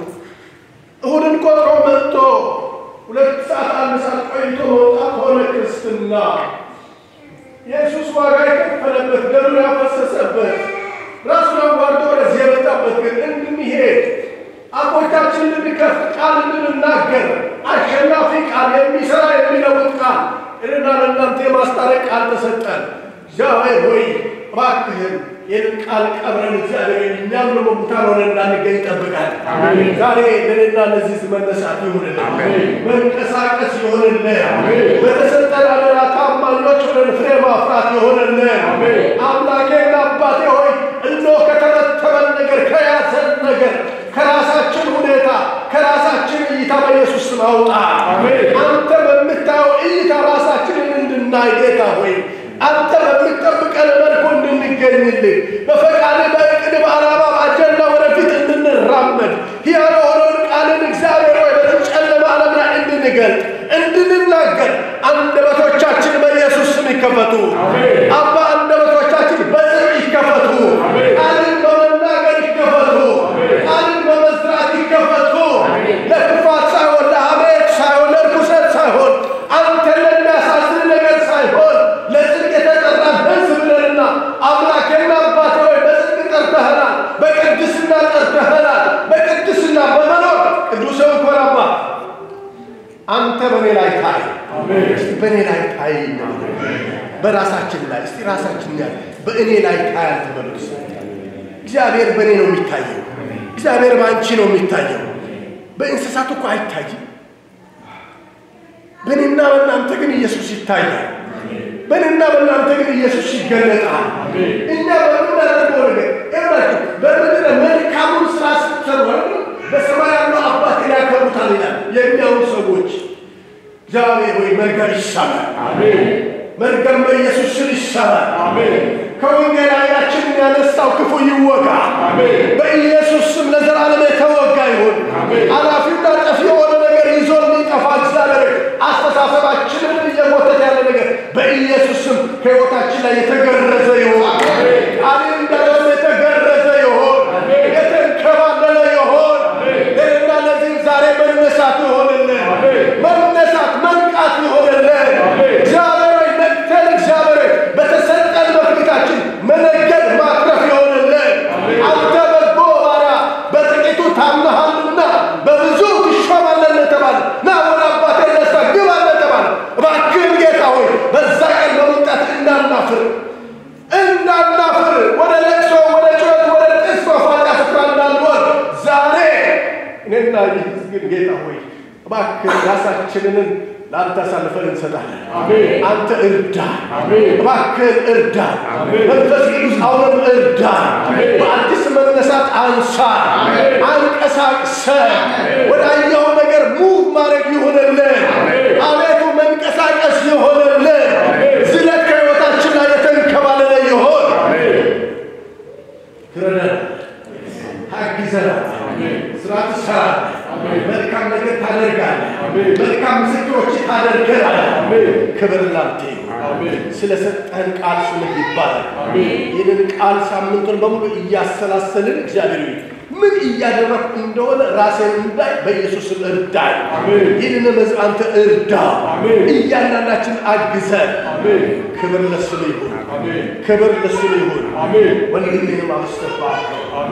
እሁድን ቆጥሮ መጥቶ ሁለት ሰዓት አንድ ሰዓት ቆይቶ መውጣት ሆነ ክርስትና። ኢየሱስ ዋጋ የከፈለበት ደሙን ያፈሰሰበት ራሱን አዋርዶ ወደዚህ የመጣበት ግን እንድንሄድ አፎቻችን እንድንከፍት ቃል እንድንናገር አሸናፊ ቃል የሚሰራ የሚለውጥ ቃል እኔና ለእናንተ የማስታረቅ ቃል ተሰጠን። እግዚአብሔር ሆይ እባክህን ይህን ቃል ቀብረን እግዚአብሔር እኛም ደግሞ ሙታን ሆነን እንዳንገኝ ይጠብቃል። ዛሬ ለእኔና ለዚህ መነሳት ይሁንልን፣ መንቀሳቀስ ይሁንልን፣ በተሰጠን አደራ ታማኞች ሆነን ፍሬ ማፍራት ይሁንልን። አምላኬና አባቴ ሆይ እነሆ ከተረተበን ነገር ከያዘን ነገር ከራሳችን ሁኔታ ከራሳችን እይታ በኢየሱስ ስም አውጣ። አንተ በምታየው እይታ ራሳችንን እንድናይ ጌታ ሆይ አንተ በምትጠብቀን መልኩ እንድንገኝልህ በፈቃድ በእቅድ በዓላማ በአጀንዳ ወደፊት እንድንራመድ ሕያው የሆነውን ቃልን እግዚአብሔር ሆይ በዚህ ጨለማ ዓለም ላይ እንድንገልጥ እንድንናገር አንደበቶቻችን በኢየሱስ ስም ይከፈቱ። አባ አንደበቶቻችን በጽድቅ ይከፈቱ። ቃልን በመናገር ይከፈቱ። ቃልን በመዝራት ይከፈቱ። ለክፋት ሳይሆን ለሐሜት ሳይሆን ለርኩሰት ሳይሆን አንተን ለሚያሳዝን ነገር ሳይሆን ለጽድቅ የተጠራን ሕዝብ ነንና አምላኬና አባቴ ሆይ በጽድቅ ጠርተኸናል፣ በቅድስና ጠርተኸናል፣ በቅድስና እስቲ በእኔ ላይ ታይ በራሳችን ላይ እስቲ ራሳችን ያል በእኔ ላይ ታይ አልተመለስ እግዚአብሔር በእኔ ነው የሚታየው። እግዚአብሔር በአንቺ ነው የሚታየው። በእንስሳት እኮ አይታይም። በእኔና በእናንተ ግን ኢየሱስ ይታያል። በእኔና በእናንተ ግን ኢየሱስ ይገለጣል። እኛ በምናደርገው ነገር ይላችሁ በምድረ መልካሙን ስራ ስትሰሩ በሰማይ ያለው አባት ያከብሩታል ይላል። የሚያውኑ ሰዎች እግዚአብሔር ወይ መርገም ይሰማል። መርገም በኢየሱስ ስም ይሰማል። ከወንጌል ዓይናችን ያነሳው ክፉ ይወጋ። በኢየሱስ ስም ለዘላለም የተወጋ ይሁን። አላፊና ጠፊ የሆነ ነገር ይዞ ሊጠፋ እግዚአብሔር አስተሳሰባችንን እየጎተተ ያለ ነገር በኢየሱስ ስም ከሕይወታችን ላይ የተገረዘ ይሁን። ቃል እንዳለም የተገረዘ ይሁን፣ የተንከባለለ ይሁን። ለእና ለዚህ ዛሬ መነሳት ይሆንልን፣ መነሳት መንቃት ይሆንልን። እግዚአብሔር ሆይ ነቅተን እግዚአብሔር ሆይ በተሰጠን በፊታችን መነገድ ማትረፍ ይሆንልን። አንተ በጎ ባሪያ በጥቂቱ ታምነሃልና በብዙ ትሾማለህ ተባለ። ና ወደ አባቴ ደስታ ግባ ተባለ። እባክህን ጌታ ሆይ በዛ ቀን በመምጣት እንዳናፍር እንዳናፍር ወደ ለቅሶ፣ ወደ ጩኸት፣ ወደ ጥስ መፋጫ ስፍራ እንዳንሆን ዛሬ እኔና ይህ ግን ጌታ ሆይ እባክህ ራሳችንን ለአንተ አሳልፈን እንሰጣለን። አንተ እርዳ፣ እባክህን እርዳ። መንፈስ ቅዱስ አሁንም እርዳ። በአዲስ መነሳት አንሳ፣ አንቀሳቅሰ ወዳየው ነገር ሙቭ ማድረግ ይሆንልን። አቤቱ መንቀሳቀስ ይሆንልን። ዝለት ከሕይወታችን ላይ የተንከባለለ ይሆን። ትረዳን፣ ታግዘናል፣ ስራ ትሰራለህ፣ መልካም ነገር ታደርጋለህ፣ መልካም ምስክሮች ታደርገናለህ። ክብር ላንተ ይሁን። ስለሰጠህን ቃል ስምህ ይባላል። ይህንን ቃል ሳምንቱን በሙሉ እያሰላሰልን እግዚአብሔር ሆይ ምን እያደረግኩ እንደሆነ ራሴን እንዳይ በኢየሱስም እርዳኝ። ይህንን መዝ አንተ እርዳ፣ እያንዳንዳችን አግዘን። ክብር ለስም ይሁን፣ ክብር ለስም ይሁን። ወንድሜንም አስተባርከው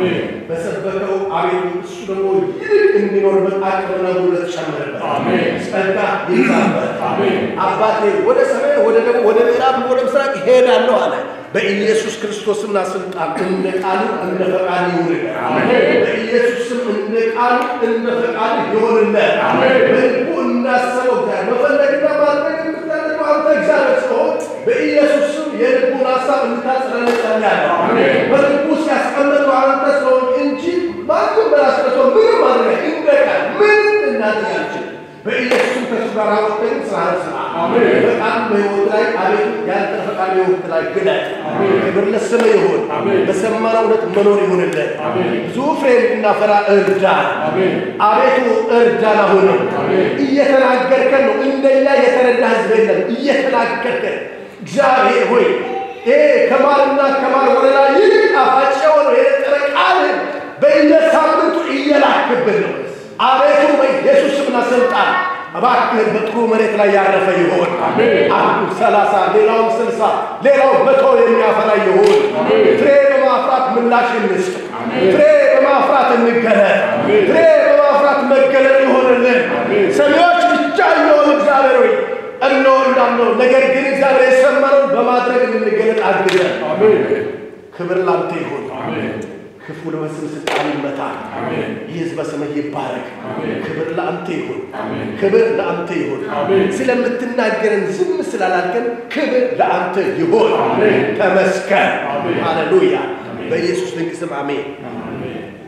በሰበከው አቤቱ እሱ ደግሞ ይልቅ እንዲኖርበት አቅምና ጉልበት ጨምርበት፣ ጸጋ ይዛበት። አባቴ ወደ ሰማይ ወደ ደቡብ ወደ ምዕራብ ወደ ምስራቅ ሄዳለሁ አለ። በኢየሱስ ክርስቶስና ስልጣን እንደ ቃሉ እንደ ፈቃድ ይሁንልን። በኢየሱስም እንደ ቃሉ እንደ ፈቃድ ይሆንልን። በልቡ እናሰበው እግዚአብሔር መፈለግና ማድረግ የምታደርገው አንተ እግዚአብሔር ስለሆን በኢየሱስም የልቡን ሀሳብ እንድታጽናን ጸልያለሁ። በልቡ ሲያስቀምጠው አንተ ስለሆን እንጂ ማንም በራስ መቶ ምንም ማድረግ እንደ ቃል ምንም እናደርግ አንችልም። በኢየሱስም ከሱ ጋር አወጥተን ስራህን ስራ። በቃል በሕይወት ላይ አቤቱ ያንተ ፈቃድ በሕይወት ላይ ግለጥ። ክብር ለስምህ ይሁን። በሰማነው እውነት መኖር ይሁንልን። ብዙ ፍሬ እንድናፈራ እርዳን። አቤቱ እርዳን። አሁንም እየተናገርከን ነው። እንደኛ የተረዳ ህዝብ የለም። እየተናገርከን እግዚአብሔር ሆይ ይሄ ከማርና ከማር ወለላ ይልቅ ጣፋጭ የሆነው የነጠረ ቃልን በየሳምንቱ እየላክብን ነው። አቤቱ በኢየሱስ ስምና ስልጣን እባክህን በጥሩ መሬት ላይ ያረፈ ይሆን። አንዱ ሰላሳ ሌላውም ስልሳ ሌላው መቶ የሚያፈራ ይሆን። ፍሬ በማፍራት ምላሽ እንስጥ። ፍሬ በማፍራት እንገለጥ። ፍሬ በማፍራት መገለጥ ይሆንልን። ሰሚዎች ብቻ የሆኑ እግዚአብሔር ሆይ እነሆ እንዳልነው ነገር ግን እግዚአብሔር የሰማነውን በማድረግ እንድንገለጥ አግዘን። ክብር ላንተ ይሁን። ክፉ በስም ስልጣን ይመታ። ይህ ሕዝብ በስምህ ይባረክ። ክብር ለአንተ ይሁን። ክብር ለአንተ ይሁን። ስለምትናገረን ዝም ስላላልከን ክብር ለአንተ ይሁን። ተመስገን። ሃሌሉያ። በኢየሱስ ድንቅ ስም አሜን።